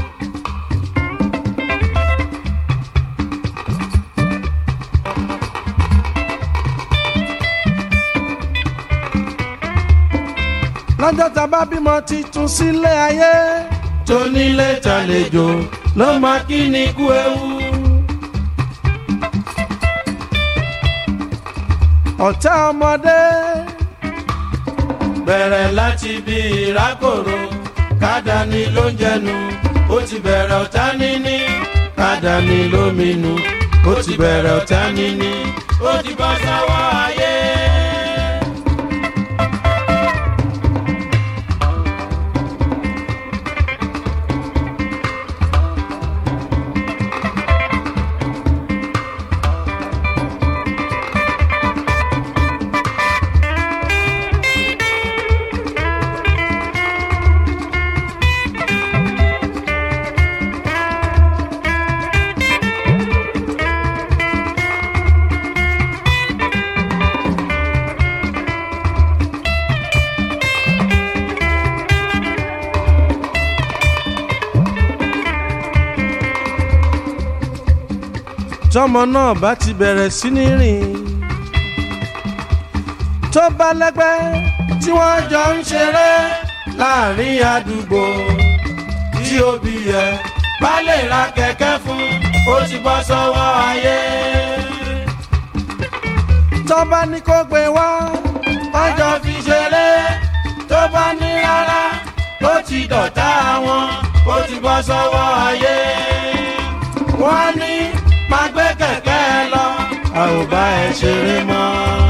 lọ́jọ́ tá a bá bímọ titun sílé ayé tó nílé tàlejò ló máa kí ni kú ewu. ọ̀tá ọmọdé. bẹ̀rẹ̀ láti bí ìrákòrò kádàní ló ń jẹnu ó ti bẹ̀rẹ̀ ọ̀tá níní kádàní ló minú ó ti bẹ̀rẹ̀ ọ̀tá níní ó ti bọ́ sọ́wọ́ ayé. tọmọ náà bá ti bẹ̀rẹ̀ sí ní rìn tó bá lẹ́gbẹ́ tí wọ́n jọ ń ṣeré láàrin àdúgbò tí òbí yẹ bá lè ra kẹ̀kẹ́ fún ó ti bọ́ sọ́wọ́ ayé. tó bá ní kó gbé wá wọ́n jọ fi ṣeré tó bá ní rárá ó ti dọ̀tá wọn ó ti bọ́ sọ́wọ́ ayé. wọ́n ní máa gbé kẹ̀kẹ́ lọ a ò bá ẹ ṣeré mọ́.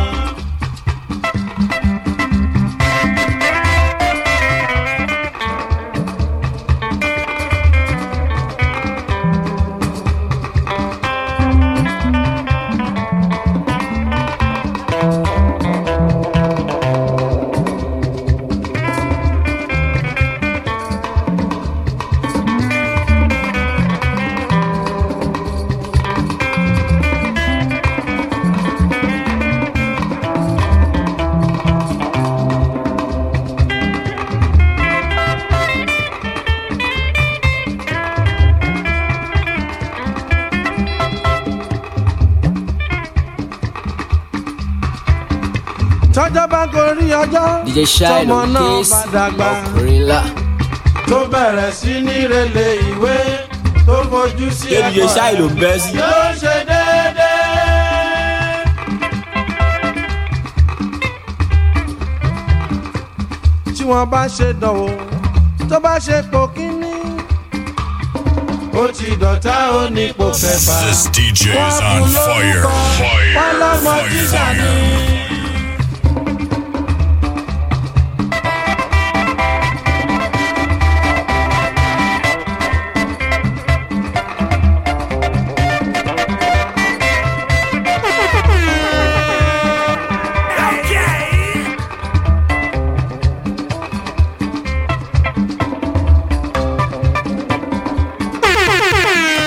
tọ́jọ́ bá gorí ọjọ́ DJ Shilo tọmọ náà Case bá dàgbà of Gorilla. tó bẹ̀rẹ̀ sí ní rẹlẹ̀ ìwé tó fojú sí Ṣé DJ Shilo ń bẹ́ sí? yóò ṣe déédéé. tí wọ́n bá ṣe dánwò tó bá ṣe pò kínní ó ti dọ̀tá ó ní pò kẹfà. This DJ is on fire. wọ́n Fire. lọ́mọ jíjà ni.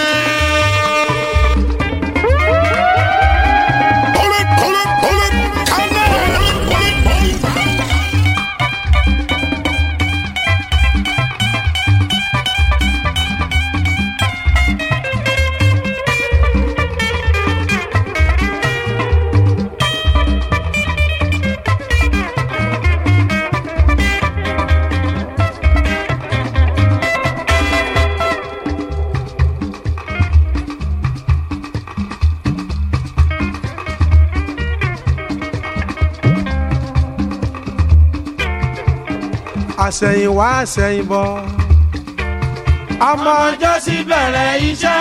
Pull it, pull it, pull it. àṣẹ̀yìnwá àṣẹ̀yìnbọ̀. ọmọ ọjọ́ sí bẹ̀rẹ̀ iṣẹ́.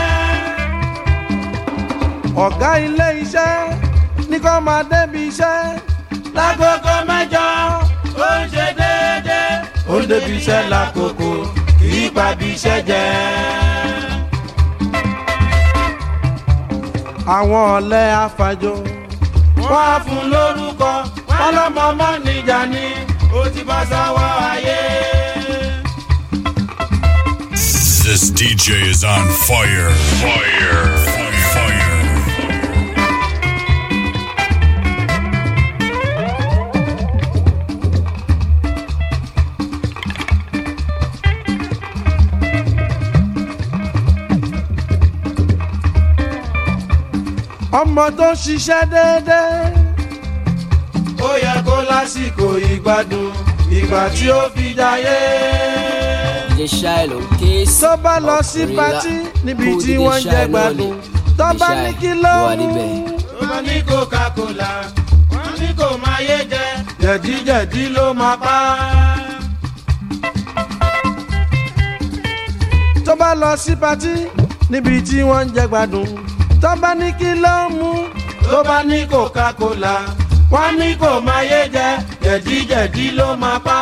ọ̀gá ilé iṣẹ́ ní kó máa débi iṣẹ́. lágogo mẹ́jọ ó ń ṣe déédéé. ó ń débi iṣẹ́ lákòókò kì í pàbí iṣẹ́ jẹ́. àwọn ọ̀lẹ́ afàjò. wọ́n á fún lórúkọ wọ́n lọ́mọ mọ́ níjà ni ó ti bá sáwọ́ ayé. This DJ is on fire. Fire. Fire. Fire. ọmọ tó ń ṣiṣẹ́ déédéé. ó yẹ kó lásìkò ìgbádùn ìgbà tí ó fi jayé. DJ Shiloh Case. tó bá lọ sí patí níbi tí wọ́n ń jẹ gbádùn tó bá ní kí ló ń mú. wọ́n ní coca-cola wọ́n ní kò máa yé jẹ jẹ̀díjẹ̀dí ló máa pa. tó bá lọ sí patí níbi tí wọ́n ń jẹ gbádùn tó bá ní kí ló ń mú. tó bá ní coca-cola wọ́n ní kò máa yé jẹ jẹ̀díjẹ̀dí ló máa pa.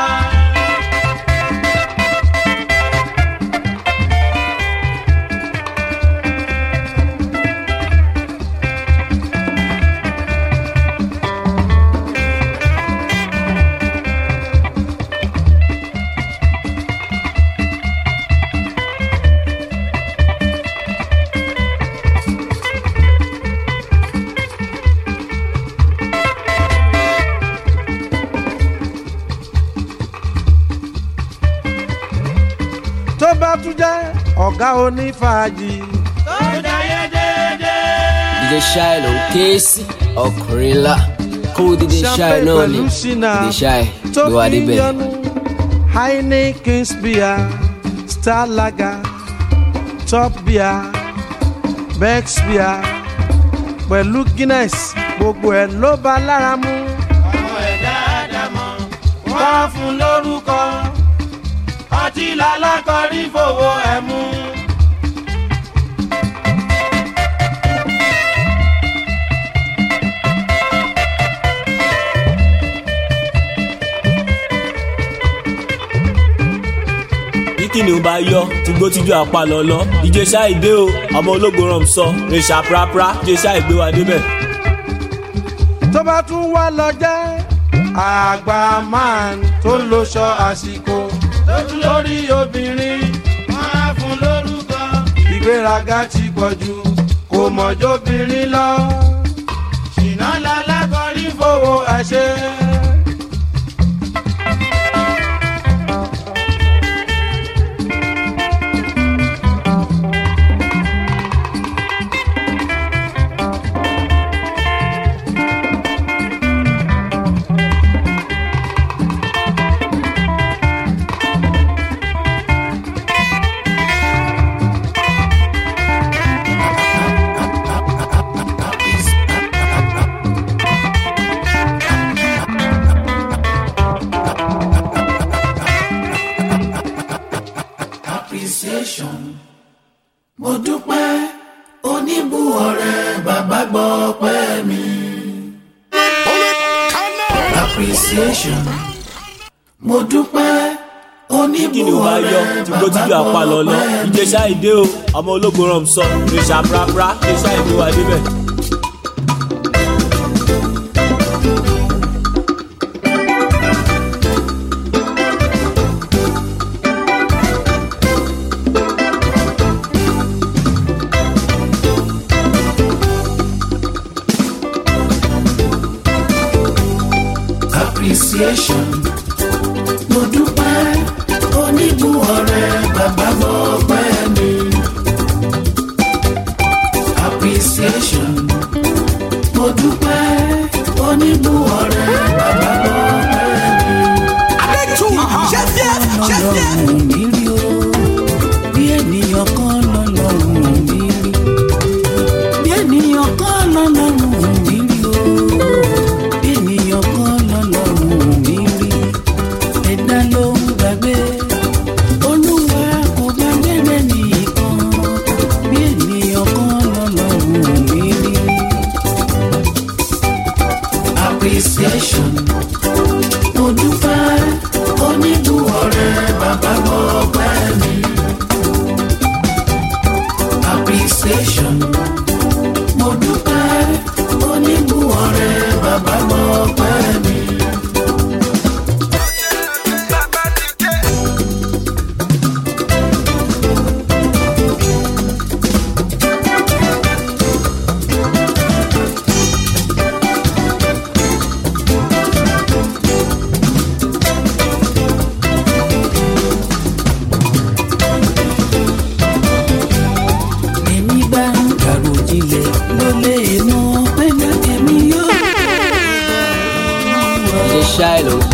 tó bá tún jẹ́ ọ̀gá onífàájì. tó jayé déédéé. DJ Shiloh Case ọkùnrin ńlá kó DJ Shiloh náà ní DJ Shiloh tó gbé wa fi ń débẹ̀. yọnu heineken beer star lager top beer bex beer pẹ̀lú guinness gbogbo ẹ̀ ló bá lára mu. ọmọ ẹ̀dá àdàmọ̀ wọ́n á fún lórúkọ ọtí lálákọ̀ọ́rí fowó ẹ̀ mú. bí kìnìún bá yọ tí gbó tíjú apá lọ́lọ́ DJ Shiloh dé o ọmọ ológo ràn sọ rèṣà prapra DJ Shiloh gbé wa débẹ̀. tó bá tún wá lọ jẹ́ àgbà man tó ń loṣọ àsìkò lójú lórí obìnrin wọ́n á fún lórúkọ. ìgbéraga ti pọ̀ jù kò mọ̀jọ́bìnrin lọ. ṣìnà lálákọ̀ọ́rí fowó ẹ̀ ṣe. appreciation. mo dúpẹ́ oníbù ọ̀rẹ́ bàbá gbọ́ pẹ́ mi. appreciation. mo dúpẹ́ oníbù kìnìún bá yọ tí gbó tíjú apá lọ́lọ́ DJ Shiloh dé o ọmọ ológo ràn sọ rèṣà prapra DJ Shiloh gbé wa débẹ̀. appreciation. mo dúpẹ́ oníbù ọ̀rẹ́ bàbá gbọ́ pẹ́ mi. appreciation. mo dúpẹ́ oníbù ọ̀rẹ́ bàbá gbọ́ pẹ́ mi. Adétú, Chef Chef, Chef ọlọ́run mi rí o bí ènìyàn kan lọ́lọ́run mi rí bí ènìyàn kan lọ́lọ́run mi rí o bí ènìyàn kan lọ́lọ́run mi rí ẹ̀dá ló ń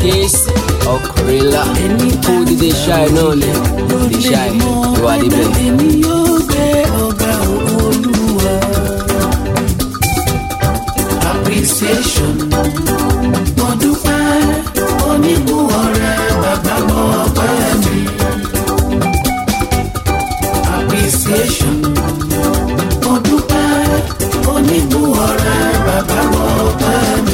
kéésì ọkùnrinlá kó dídé ṣáì náà ni dídé ṣáì ìwà níbẹ̀. èmi yóò gbé ọ̀gá olúwa. appreciation mo dúpẹ́ oníbù ọ̀rẹ́ bàbá mọ ọpẹ́ mi. appreciation mo dúpẹ́ oníbù ọ̀rẹ́ bàbá mọ ọpẹ́ mi.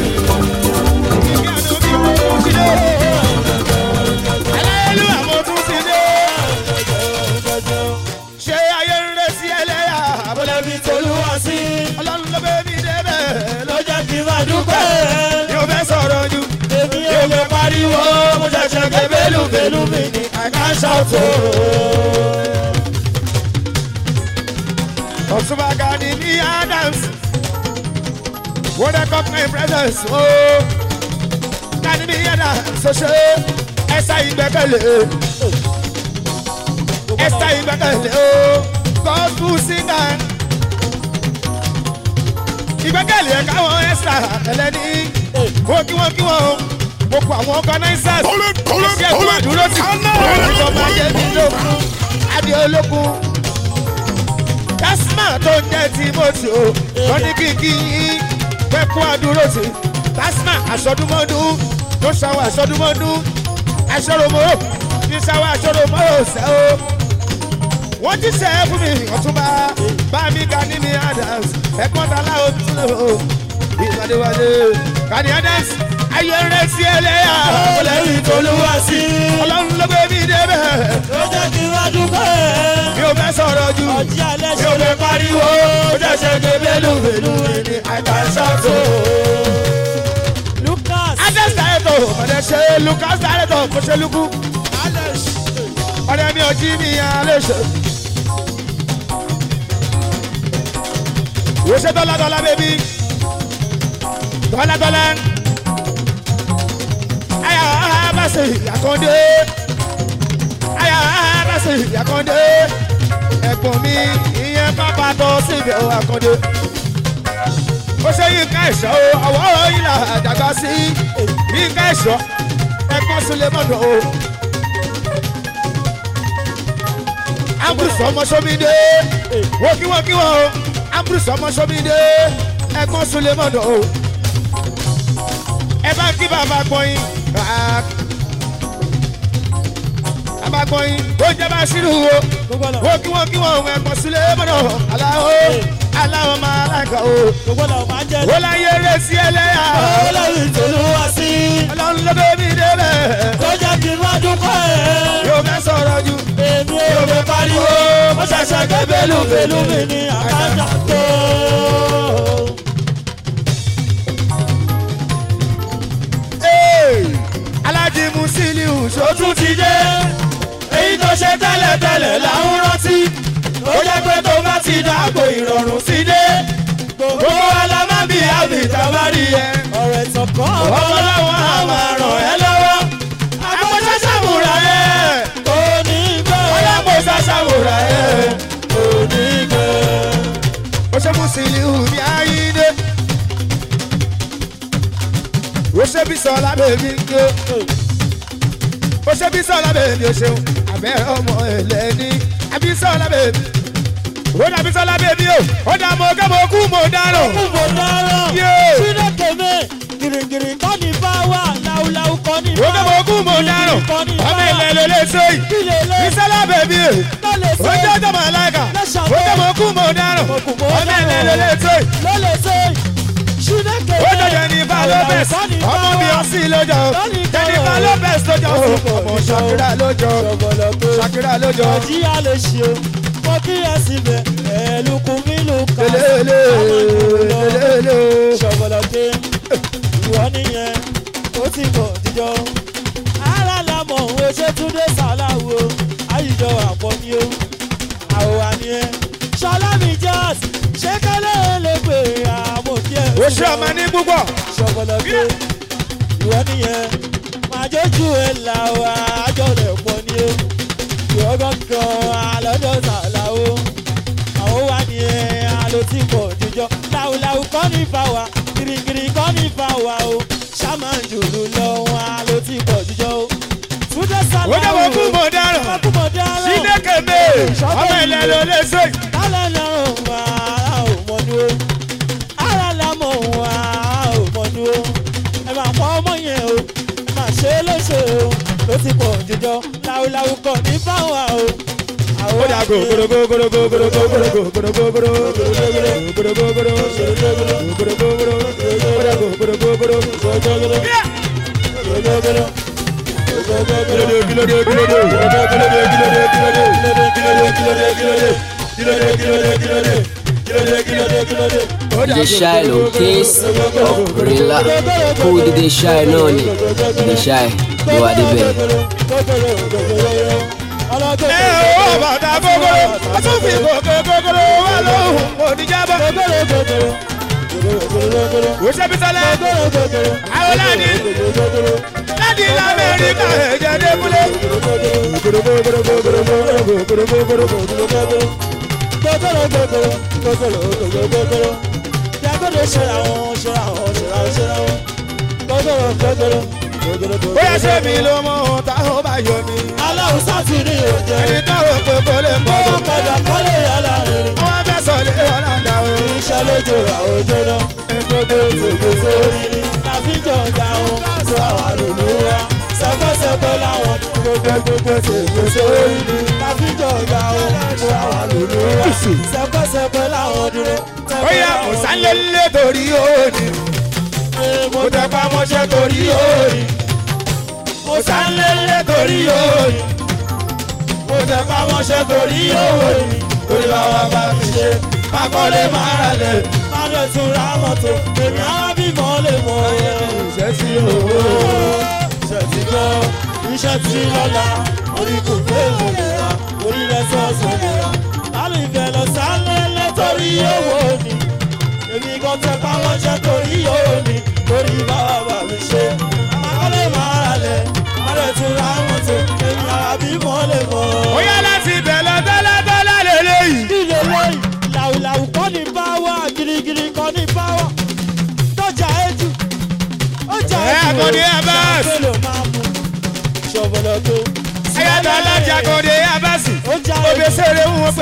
Hallelujah, mo tún ti dé. ṣé ayé ń retí ẹlẹ́yà abọ́lẹ́bí tolúwa sí. ọlọ́run ló bẹ́ mi débẹ̀ ló jẹ́ kí n máa dúpẹ́. yóò fẹ́ sọ̀rọ̀ ju èmi yóò fẹ́ pariwo mo ṣẹ̀ṣẹ̀ ké bélúbélú mi ní àká ṣàtò. ọ̀túnba gani ní adams wọ́n dẹ́ kọ́ pé presence o. gani ní adams ṣoṣo ẹ̀sà ìgbẹ́kẹ̀lé ẹsẹ ìgbẹ́kẹ̀lé o gospel singer ìgbẹ́kẹ̀lé ẹ̀ka wọn ẹ̀sà ẹlẹ́ni wọ́n kí wọ́n kí wọ́n o gbogbo àwọn organisers iṣẹ́ tó àdúró sí ìjọba jẹ́bi lókun adé olókun tasma tó ń jẹ́ timothy o wọ́n ní kíkí yín pẹ́kú àdúró sí tasma aṣọ́dúnmọ́dún ló ṣàwọn aṣọ́dúnmọ́dún aṣọ́ròmọ́ ní ṣàwọn aṣọ́ròmọ́ ṣẹ́ o wọ́n ti ṣe é fún mi ọ̀túnba bámi gani ní adams ẹ̀gbọ́n tala òtún o ìwádìíwádìí gani adams ayé rẹ̀ sí ẹlẹ́yà ọlẹ́rìí tó ló wá sí ọlọ́run ló gbé mi débẹ̀ ló jẹ́ kí n wá dúpẹ́ mi ò fẹ́ sọ̀rọ̀ jù mi ò fẹ́ pariwo ó jẹ́ ṣe ké bélúbélú ní àìkàṣàtò. lucas adams director ọ̀dẹ̀ ṣe lucas director kò ṣe lukú ọ̀rẹ́ mi ò jí mi alẹ́ ṣe. Wo ṣe dọ́là dọ́là bébí? Dọ́là dọ́là. Aya bá ṣe àkàndé. Aya bá ṣe àkàndé. Ẹ̀gbọ́n mi ìyẹn pápá tọ́ síbi ọ̀ àkàndé. Ó ṣe yínká ẹ̀ṣọ́ o, ọ̀wọ́ ìlà àdàgbà sí. Yínká ẹ̀ṣọ́ ẹ̀gbọ́n Sulemọ́dọ̀ o. ambrose ọmọ sọmídé wọ́kíwọ́kíwọ́ o ambrose ọmọ sọmídé ẹ̀gbọ́n sulemọ́dọ̀ o ẹ bá kí bàbá gbọ́yìn bàbá gbọ́yìn ó jẹ́ bá sírù o wọ́kíwọ́kíwọ́ o ẹ̀gbọ́n sulemọ́dọ̀ aláwo aláwo máa láìka o ó láyé rẹ̀ sí ẹlẹ́yà ọlọ́run tó ló wá sí ọlọ́run ló bẹ́ẹ̀ mi débẹ̀ ó jẹ́ kí n má dúpọ̀ ẹ̀ yóò fẹ́ sọ̀rọ̀ ju èmi ò fẹ́ pariwo mo ṣẹ̀ṣẹ̀ gbé bélúbélú mi ní àkájà tó. alájí musiliu sotún ti dé èyí tó ṣe tẹ́lẹ̀tẹ́lẹ̀ làwọn rántí ó jẹ́ pé tó bá ti dàgbò ìrọ̀rùn sí dé gbogbo alámábì àbí tabari ẹ ọ̀rẹ́ tọkàn ọmọ làwọn á máa ràn ẹ́ lọ́wọ́ àpòṣẹ́ sàmúra ẹ̀ kò ní gbẹ́ ọlọ́pọ̀ṣẹ́ sàmúra ẹ̀ kò ní gbẹ́. ó ṣe musiliu ní ayíǹde ó ṣe bí sọlá bèbí ńgé ó ṣe bí sọlá bèbí ó ṣeun abẹ́rẹ́ ọmọ ẹlẹ́ni àbí sọlá bèbí ó dàbí sọlá bèbí o ó dà mọ kẹ́ mo kú mo dáràn. kú mo dáràn. Yé. sílẹ̀ kèmé gìrìgìrì kọ́ ní bá wà láwùláwù kọ́ ní bá ó kẹ́ mo kú mo dáràn ọmọ ilẹ̀ ló lè ṣe yìí bí sọlá bèbí o ó jẹ́ ọjọ́ mọ̀ láìka ó kẹ́ mo kú mo dáràn ọmọ ilẹ̀ ló lè ṣe yìí. ló lè ṣe sílẹ̀ kèmé. ó jẹ́ jẹ́nifà lopez ọmọ bíi ọsìn lójó jẹ́nifà lopez lójó ọmọ ṣàkírà lójó ṣàkírà lójó. nàìjíríà lè ṣe o mo kí ẹ síbẹ̀ ẹ̀ẹ́dùkún mi ló kà sí. lélele lélele. ṣọ̀bọ̀lọ̀dé ìwọ nìyẹn ó ti bọ̀ jíjọ. ara lamọ̀ òun ṣe túndé sàláwo àyíjọ àpọ̀ ni ó àwòrán ni ẹ. ṣọlá mi jọ́s ṣé kẹ́lẹ́ lè pè àmọ̀kí ẹ̀. ó ṣe ọmọ ní púpọ̀. ṣọ̀bọ̀lọ̀dé ìwọ nìyẹn màjọ́jú ẹ̀ là wá àjọ rẹ̀ pọ̀ ni ó. ìwọ gángan àlọ́jọ́ sàláwo àwọn wà ní ẹ̀ àlọ́ tí pọ̀ jíjọ. làwùlàwù kọ́ ní fàwà girigiri kọ́ ní fàwà o ṣàmà jùlù lọ wọn àlọ́ tí ó jẹ́ wọ́n kú mọ̀ dáràn sínékèmé ọmọ ilẹ̀ ló lè ṣe. Kálẹ̀ lọ́rùn wá ò mọ̀ ní o. Ara la mọ̀ wá ò mọ̀ ní o. Ẹ máa pọ̀ ọmọ yẹn o. Ẹ máa ṣe é léṣe o. Ló ti pọ̀ jíjọ. Láwùláwù kọ̀ ní fáwọn o. ó dà gò gòdògò gòdògò gòdògò gòdògò gòdògò gòdògò gòdògò gòdògò gòdògò DJ Shy ló kéésì ọ̀kùnrinlá kó dídé Shy náà ni DJ Shy ló wà débẹ̀. ẹ ó bàtà gbogbo ó tún fi gòkè gbogbo wà lóhùn oníjàbọ̀. ó ṣe bí sọlá àwọn láti láti lamẹ́ríkà ẹ̀jẹ̀ débúlé. Jágòdò ṣẹlẹ̀ àwọn ṣẹlẹ̀ àwọn ṣẹlẹ̀ àwọn ṣẹlẹ̀ àwọn. Gbọ́dọ̀rọ̀ gbọ́dọ̀rọ̀ gbọ́dọ̀rọ̀. bóyá ṣé mi ló mọ ohun táwọn bá yọ mí. Aláwọ̀ sátìrì òjẹ́. ẹni táwọn pé kó lè mọ. Wọ́n padà kọ́lé yàrá rẹ̀. wọ́n fẹ́ sọ lé ọ̀làǹdà o. Iṣẹ́ lójú àwọn òjò náà. Gbogbo tòkè sórí ni. Láfíjọ ọjà wọn. Sọ àwọn àlùlù wa. Sẹ́pẹ́sẹ́pẹ́ láwọn. Gbogbo gbogbo tòkè sórí ni. Láfíjọ ọjà wọn. Sọ àwọn àlùlù wa. Sẹ́pẹ́sẹ́pẹ́ láwọn dúró. ó yà kò sálélé torí òní. mo tẹpá mọ́ṣẹ́ torí òní. mo sálélé torí òní. mo tẹpá mọ́ṣẹ́ torí òní. torí bàbá bá mi ṣe kakọ́lé máa rà lẹ̀. Má lè tún ra mọ́tò. Èmi á bímọ lè mọ ẹ̀. iṣẹ́ sí owó. Iṣẹ́ ti gbọ́. Iṣẹ́ ti lọ́la. Orí kò gbé ìlera. Orí rẹ̀ sọ̀sọ̀ ìlera. Lálẹ́ ìfẹ́ lọ sálẹ̀ torí owó ni. Èmi kan tẹ pamọ́ ṣe torí owó ni. Torí bàbá mi ṣe. Àkọlé máa rà lẹ̀. Má lè tún ra mọ́tò. Èmi á bímọ lè mọ. ó yá láti bẹ̀rẹ̀ dọ́ládọ́lá lélẹ́yìí. Ilé lẹ́yìn. Làwùlàwù kọ́ ní báwà. Girigiri kọ́ ní báwà. Tọ́jà ẹ̀jú. Ọjà ẹ ẹ̀jú. àkọ́dé abas. Ṣàpèlò máa mú. Ṣọ̀bọ̀lọ̀ tó. ayáta alájà àkọ́dé abasi. obesere ń wọ́n pé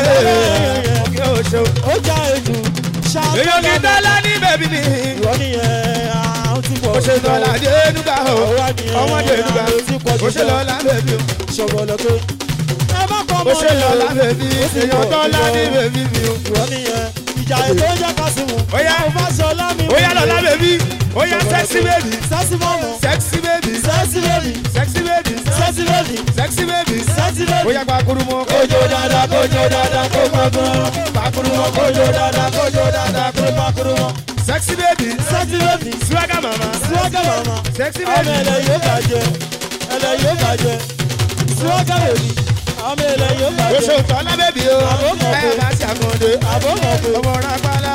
kí o ṣe. ó já èjù ṣáà. èyàn kì í dọ́là ní bẹ̀bí mi. ìwọ nìyẹn àwọn tí kò. ó ṣe dọ́là dé nuga o ọmọdé nuga ó ṣe lọ́la bẹ̀bí o. ṣọ̀bọ̀lọ̀ tó. ẹ má kọ́ ó ṣe lọ́la bẹ̀bí èyàn dọ́là ní bẹ̀bí mi o. ìwọ nìyẹn ìjà ètò ìjà kásìmù. ó yá ó bá ṣe ọlá mi. ó yá lọ́la bẹ̀bí ó yá sexy baby. sexy mọ́mọ́. sexy baby. sexy baby. sexy baby. sexy baby. sexy baby. sexy baby. ó yá gbàkúrú mọ́ kójó dáadáa kójó dáadáa kó má gbọ́n. gbàkúrú mọ́ kójó dáadáa kójó dáadáa kó má gbàkúrú mọ́. sexy baby. sexy baby. swagger mama. swagger mama. sexy ọmọ baby. ẹlẹ yóò bàjẹ́ ẹlẹ yóò bàjẹ́ swagger baby. ọmọ ẹlẹ yóò ó bàjẹ́. ṣe òtọ́ lábẹ́bí o. ẹ bá ṣe àkàndé. àbọ̀mọ̀pẹ̀. ọmọ rápálá.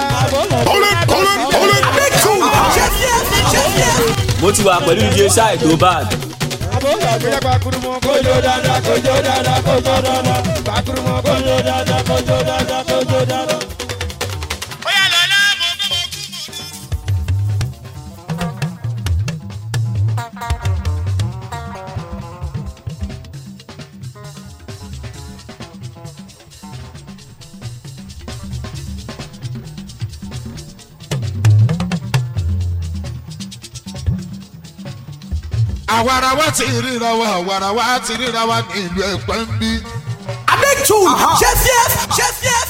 mo ti wà pẹ̀lú DJ Shy tó bad. Bóyá gbàkúrú mọ́ kójó dáadáa kójó dáadáa kójó dáadáa. gbàkúrú mọ́ kójó dáadáa kójó dáadáa kójó dáadáa. àwarawa ti ríra wa àwarawa ti ríra wa ní ìlú ẹ̀pẹ́ ń bí. Abẹ́tù ṣe fief ṣe fief.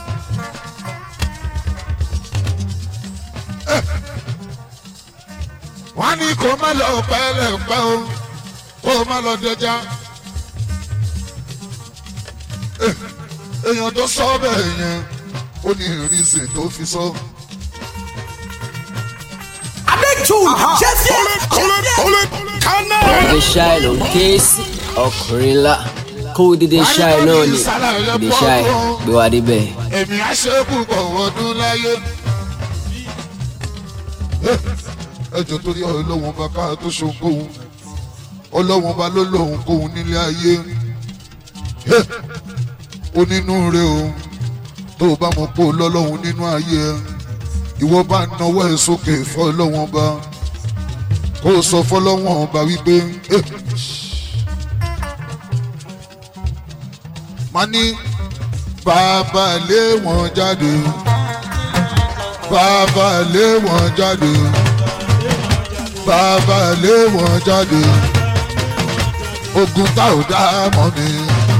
wọ́n ní kó má lọ pẹ́lẹ́pẹ́ o kó má lọ dẹja. Eh, èèyàn tó sọ bẹ́ẹ̀ yẹn ó ní ìrísí tó fi sọ. Abẹ́tù ṣe fief ṣe fief. DJ Shy ló kéésì ọ̀kùnrinlá kó dídé Shy náà ni DJ Shy gbé wa débẹ̀. èmi á ṣe púpọ̀ ọdún láyé. ẹjọ́ torí ọlọ́wọ́n bá ká tó ṣohunkóhun ọlọ́wọ́n bá ló lóhun kóhun nílé ayé onínúure o tó o bá mọ̀ pé o lọ́lọ́hun nínú ayé ẹ ìwọ bá náwó ẹ sókè fọ́ ọlọ́wọ́n bá kó o sọ fọlọ́wọ́n ọba wípé má ní bàbá lé wọn jáde bàbá lé wọn jáde bàbá lé wọn jáde ogun tá ò dá mọ́ mi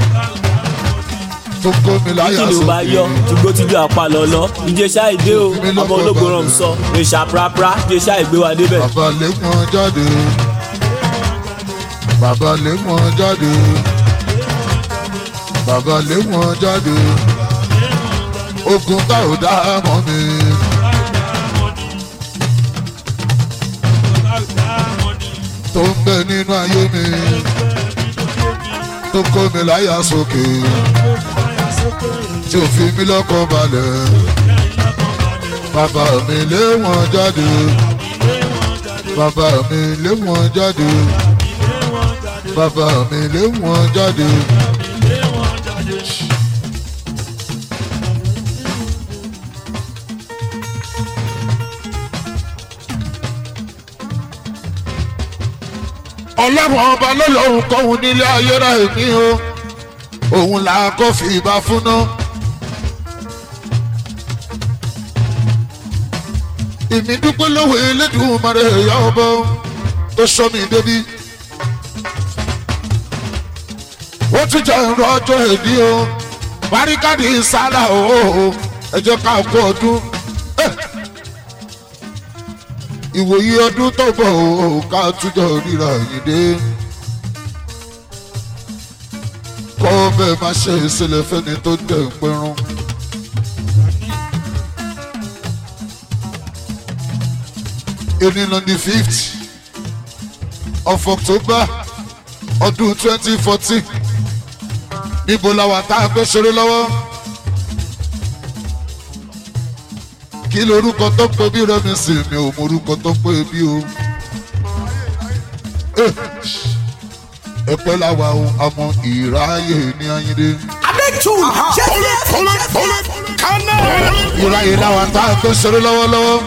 tó kó mi láyà kí ló bá yọ tùgbó tíjú apá lọ́lọ́ ìjẹsà ìdé o ọmọ ológun rán sọ rèṣà prapra ìjẹsà ìgbé wa débẹ̀. bàbá lé wọn jáde bàbá lé wọn jáde bàbá lé wọn jáde ogun tá ò dá mọ́ mi. tó ń bẹ nínú ayé mi tó kó mi láyà sókè tí ò fi mí lọ́kàn balẹ̀ bàbá mi lé wọn jáde bàbá mi lé wọn jáde bàbá mi lé wọn jáde. ọlọ́run ọba lọ́lọ́run kọ́hún nílé ayé rẹ̀ mí o òun là á kọ́ fi ìbá fún náà. ìmí dúpẹ́ lọ́wọ́ elédùnmarè ìyá ọba tó sọ mí débi. ó tún jẹ́ ìrọ̀ ọjọ́ èdè o barikadi sálà o ẹ jẹ́ ká kú ọdún. ìwòye ọdún tó bọ̀ o ká túnjọ ríra yìí dé. kọ́ bẹ́ẹ̀ má ṣe ìṣẹ̀lẹ̀ fẹ́ni tó dẹ̀ ń pẹ́rún. evening on the fifth of october ọdún twenty fourteen níbo la wà tá a gbé ṣeré lọ́wọ́ kí lorúkọ tó pé bí rẹmi sì mi ò mọ orúkọ tó pé bí o ẹpẹ la wà o àmọ́ ìráyè ní ayíǹde. abẹ́tù jẹ́jẹ́ ìráyè la wà tá a gbé ṣeré lọ́wọ́lọ́wọ́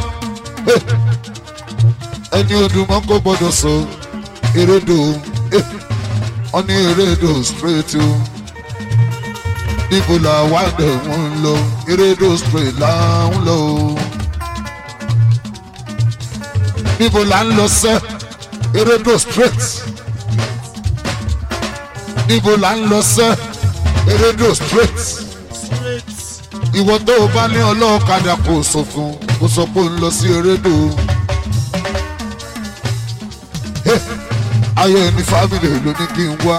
ẹni odùmọ̀ kò gbọ́dọ̀ sọ erédò wọ́n ní erédò straight o níbo la wà dẹ̀ wọ́n ń lọ erédò straight là ń lọ o níbo la ń lọ sẹ́ erédò straight níbo la ń lọ sẹ́ erédò straight ìwọ tó o bá ní ọlọ́ọ̀kadà kò sọ fún kò sọ pé ó ń lọ sí erédò o. ayé ní fámìlì ló ní kí n wá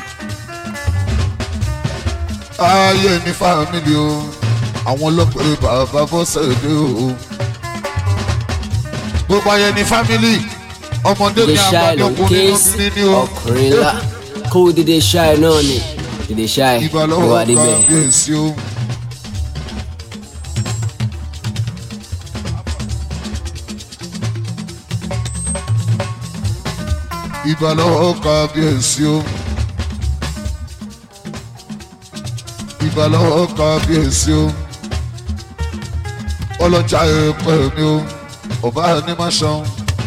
ayé ní fámìlì o àwọn ọlọ́pẹ̀rẹ̀ bàbá bọ́sẹ̀ dé o gbogbo ayé ní fámìlì ọmọdé ní Ìdè ṣáì àgbàdo ló ń ọkùnrin ké ló sí ní ní o ọkùnrin ńlá kó dídé ṣáì náà ni dídé ṣáì ló ìbálòwò wà débẹ̀. kábíyèsí o. ìbálòwò kábíyèsí o. ìbálòwò kábíyèsí o. ọlọ́jà ẹ̀pẹ́ mi o ọba ní má ṣan.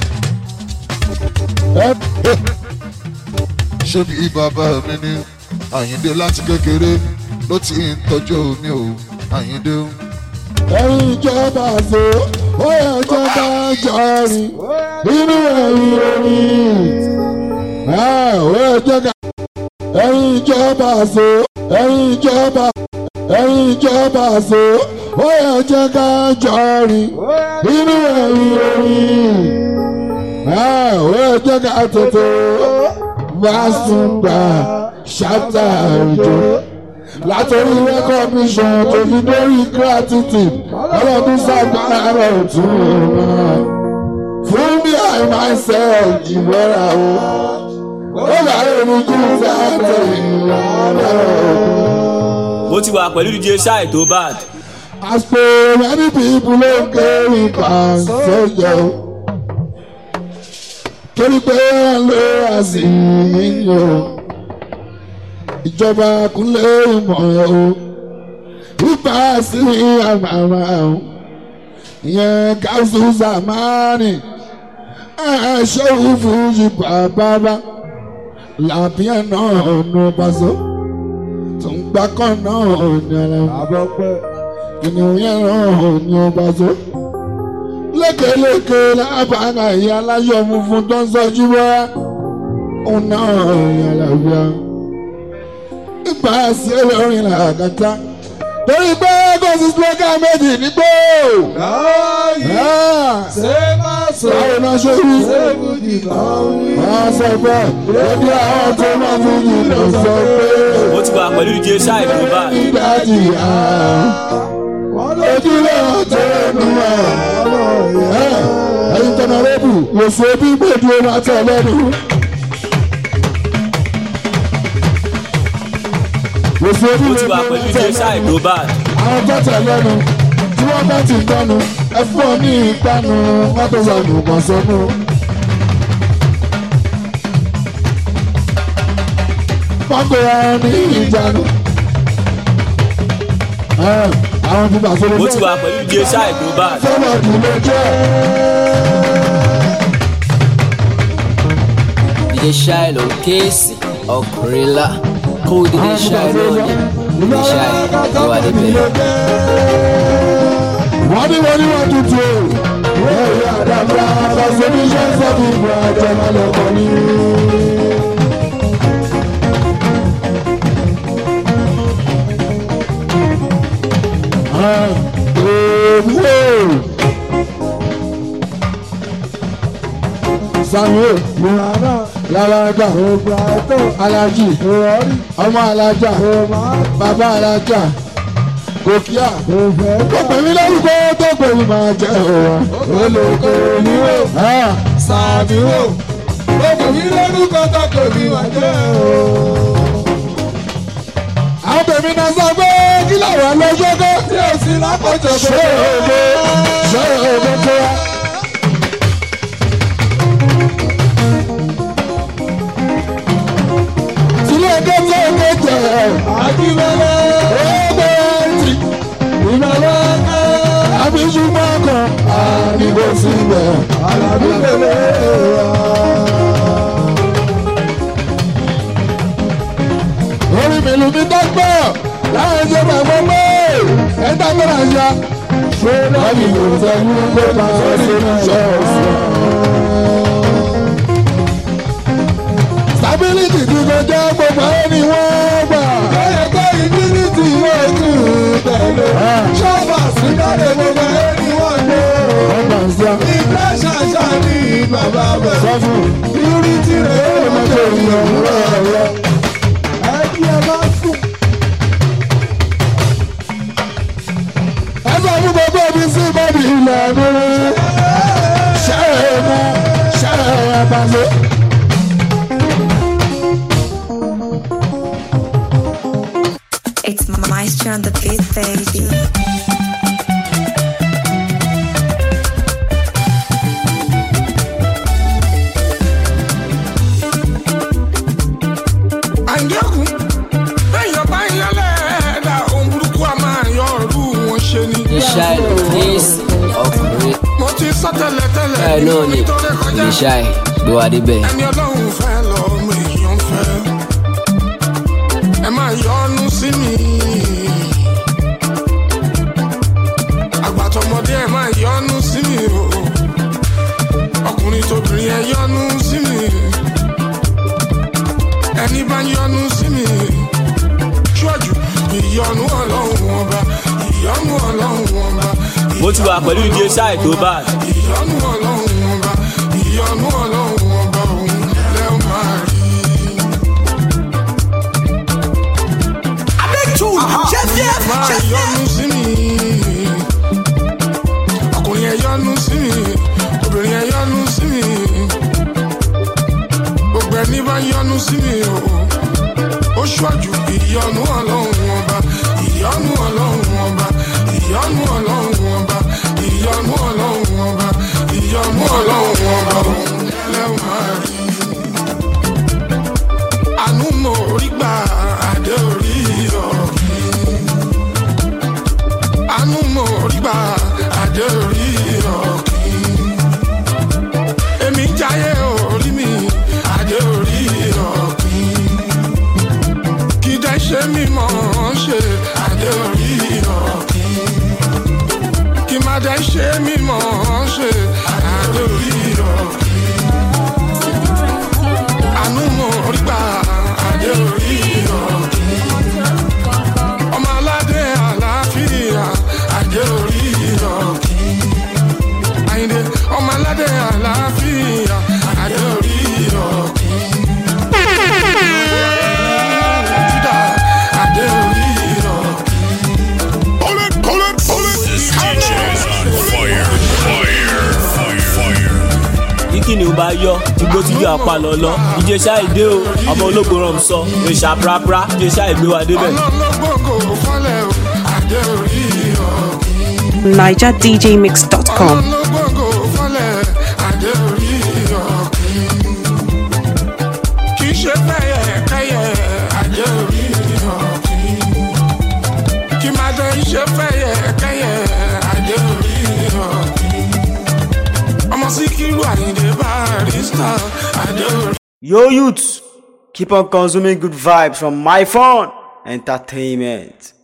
ṣé bí bàbá mi ní àyíndé láti kékeré ló ti ń tọ́jú mi o àyíndé o. ẹ̀yin ìjọba àṣẹ ó yẹ jẹ́ ká jọrin nínú ẹ̀yìn orin ó yẹ jẹ́ ká. ẹ̀yin ìjọba àṣẹ ẹ̀yin ìjọba ẹ̀yin ìjọba àṣẹ ó yẹ jẹ́ ká jọrin nínú ẹ̀yìn orin ó yẹ jẹ́ ká tètè bá sùn gbà ṣáàtà ìjọ látọrí recognition tó fi dórí gratitude ọlọ́dún sábàá rẹ̀ tún un fún mi i myself ìmọ̀ra o ó bá èrò jù sábẹ̀ ìmọ̀ra o. mo ti wà pẹ̀lú dj ṣáì tó bad. as per many people ló ń kéwì kan sójà o torí pé wọ́n lé àsìyí o ìjọba kúnlẹ̀ ìmọ̀ o ipa sí àmàmà o ìyẹn káṣù zamani ṣéwù fújì bàbá làbíyàn náà nù pàṣẹ tó ń ìgbà kan náà ní ara ènìyàn yẹn ràn ní ọba tó. lékeleke lábàárà ìyá aláyọ̀ funfun tó ń sọjú bá òun náà ní àlàáfíà. ìgbà sí olórin làkàtà torí pé kò sí slogan méjì nígbò. ṣé má sọ báwo náà ṣe rí. ṣébùdì kan wí. wọ́n sọ pé lójú àwọn tó máa fi jìnnà sọ pé. ó ti wà pẹ̀lú dj shai global. ìdájì ojúlé ọ̀tọ̀ ẹnu ẹ̀ ẹ̀yin tọ́nà rẹ́bù lòsò bí gbèdú ọmọ àtọ̀ lẹ́nu. lòsò bí ó ti wà pẹ̀lú dj shai global. àwọn tó tẹ̀ lẹ́nu tí wọ́n bá ti gbọ́nu ẹ fún ọ ní ìpanu wọ́n tó sọnù kàn sọnù. wọ́n gbé ara ní ìjánu. àwọn tí bàtà ló ó ti wà pẹ̀lú dj shai global. sọ́wọ́ kì í lè jẹ́. DJ Shai ló ń kéèsì ọkùnrin ńlá kó DJ Shai náà ní DJ Shai ló wà níbẹ̀. wọ́n ní wọ́n ní wọ́n tutù o. ẹ̀yà àdàbà àbàṣe ní iṣẹ́ sọ́ọ̀bù ìgbà àjẹmọ́ lọ́kọ̀ ní. Samuel Lalaga Alaji ọmọ Alaja bàbá Alaja Gòkíà tó pè mí lórúkọ tó pè mí máa jẹ́ òwa. olùkọ́ oníwò sàmìwò ó pè mí lórúkọ tó pè mí wá jẹ́ o. Àwọn bèbí náà sọ pé kí làwọn lọ ṣọ́kọ́. tí o sì lápòjọ Ṣé òde ṣé òde tó wá. Sílé ẹgbẹ́ tó ń gbé jẹ. Àdìmọ́lẹ̀. Ẹgbẹ́ ti. Ìmọ̀lẹ́ ká. Àbíjú máa kàn. Àdìbò síbẹ̀. Àlàbí bèbè wa. Orí mi lu mi dọ́gbọ̀. Láwọn ṣe bàbá mọ́. Ẹ dágbọ́dọ̀ ya. Ṣé láti lò sẹ́yìn pé máa ṣe ní ṣọ́ọ̀ṣì? Stability ti kọjá gbogbo ẹni wọ́n gbà. Bẹ́ẹ̀ kọ́ ìdílítì yóò tù tẹ̀lé. Ṣọ́ọ̀bà sí dáre gbogbo ẹni wọ́n gbé. Ọgbà ń sá. Ìgbà ṣàṣà ní bàbá bẹ̀. Sọ́fù. Purity rẹ̀ ó Ọmọ tó ń lọ rẹ̀ rẹ̀. Ẹ kí ẹ bá sùn. Ẹ sọ fún gbogbo ibi sí bọ́ọ̀bì ilẹ̀ mi. Ṣé ẹ mú ṣé ẹ bá lé? It's Maestro on the beat, baby. àǹjẹ́kùn lẹ́yìn ọba ìyálẹ̀ ẹ̀dá ohun burúkú a máa yọ ọ̀rú wọn ṣe ni. DJ Shai ló ń kéèsì ọkùnrin mo ti sọ tẹ́lẹ̀ tẹ́lẹ̀ Shai náà ní nítorí kọjá DJ Shai ló wà níbẹ̀. ẹni ọlọ́run fẹ́ lọ ọmọ èèyàn fẹ́ ẹ máa yọnu sí mi. àgbàtọ̀mọdé ẹ máa yọnu sí mi o ọkùnrin tóbìnrin ẹ yọnu sí mi ẹni bá yọnu sí mi ṣíwájú ìyọnu ọlọ́run ọba ìyọnu ọlọ́run ọba ó ti wà pẹ̀lú dj shai global. ìyọnu ọlọ́run ọba ìyọnu ọlọ́run ọba òun lẹ́ ó máa rí. máa yọnu sí mi ọkùnrin ẹ yọnu sí mi obìnrin ẹ yọnu sí mi gbogbo ẹni bá yọnu sí mi o ó ṣíwájú ìyọnu ọlọ́run ọba ìyọnu ọlọ́run ọba ìyọnu ọlọ́run ọba ìyọnu ọlọ́run ọba ìyọnu ọlọ́run ọba òun lẹ́wọ̀n máa rí àánú mo rí gbà adé orí ọ̀gbìn àánú mo rí gbà adé orí ọ̀gbìn èmi jáyé orí mi adé orí ọ̀gbìn kì í dẹ́ ṣe mímọ́ ṣe mímọ́ ṣe adé orí ọ̀kí. àánú mo rí gbà adé orí ọ̀kí. ọmọ aládé àlàáfíà adé orí ọ̀kí. àyìndé ọmọ aládé àlàáfíà adé orí ọ̀kí. Júdà adé orí ọ̀kí. This DJ is on fire. Fire. Fire. Fire. kíkì ni ó bá yọ igbó tí yóò apá lọ lọ ìjẹsà ìdè o ọmọ ológun rọm sọ ìṣà prapra ìjẹsà ìgbé wa débẹ. ọlọ́gbọ̀ngàn fọlẹ̀ o adé orí ọ̀kí. NigerDJMix.com. ọlọ́gbọ̀ngàn fọlẹ̀ adé orí ọ̀kí. kì í ṣe fẹ́yẹ kẹ́yẹ adé orí ọ̀kí. kì máa dé iṣẹ́ fẹ́yẹ kẹ́yẹ adé orí ọ̀kí. ọmọ síkírù àyìndé barista adé orí. Yo, youths, keep on consuming good vibes from my phone entertainment.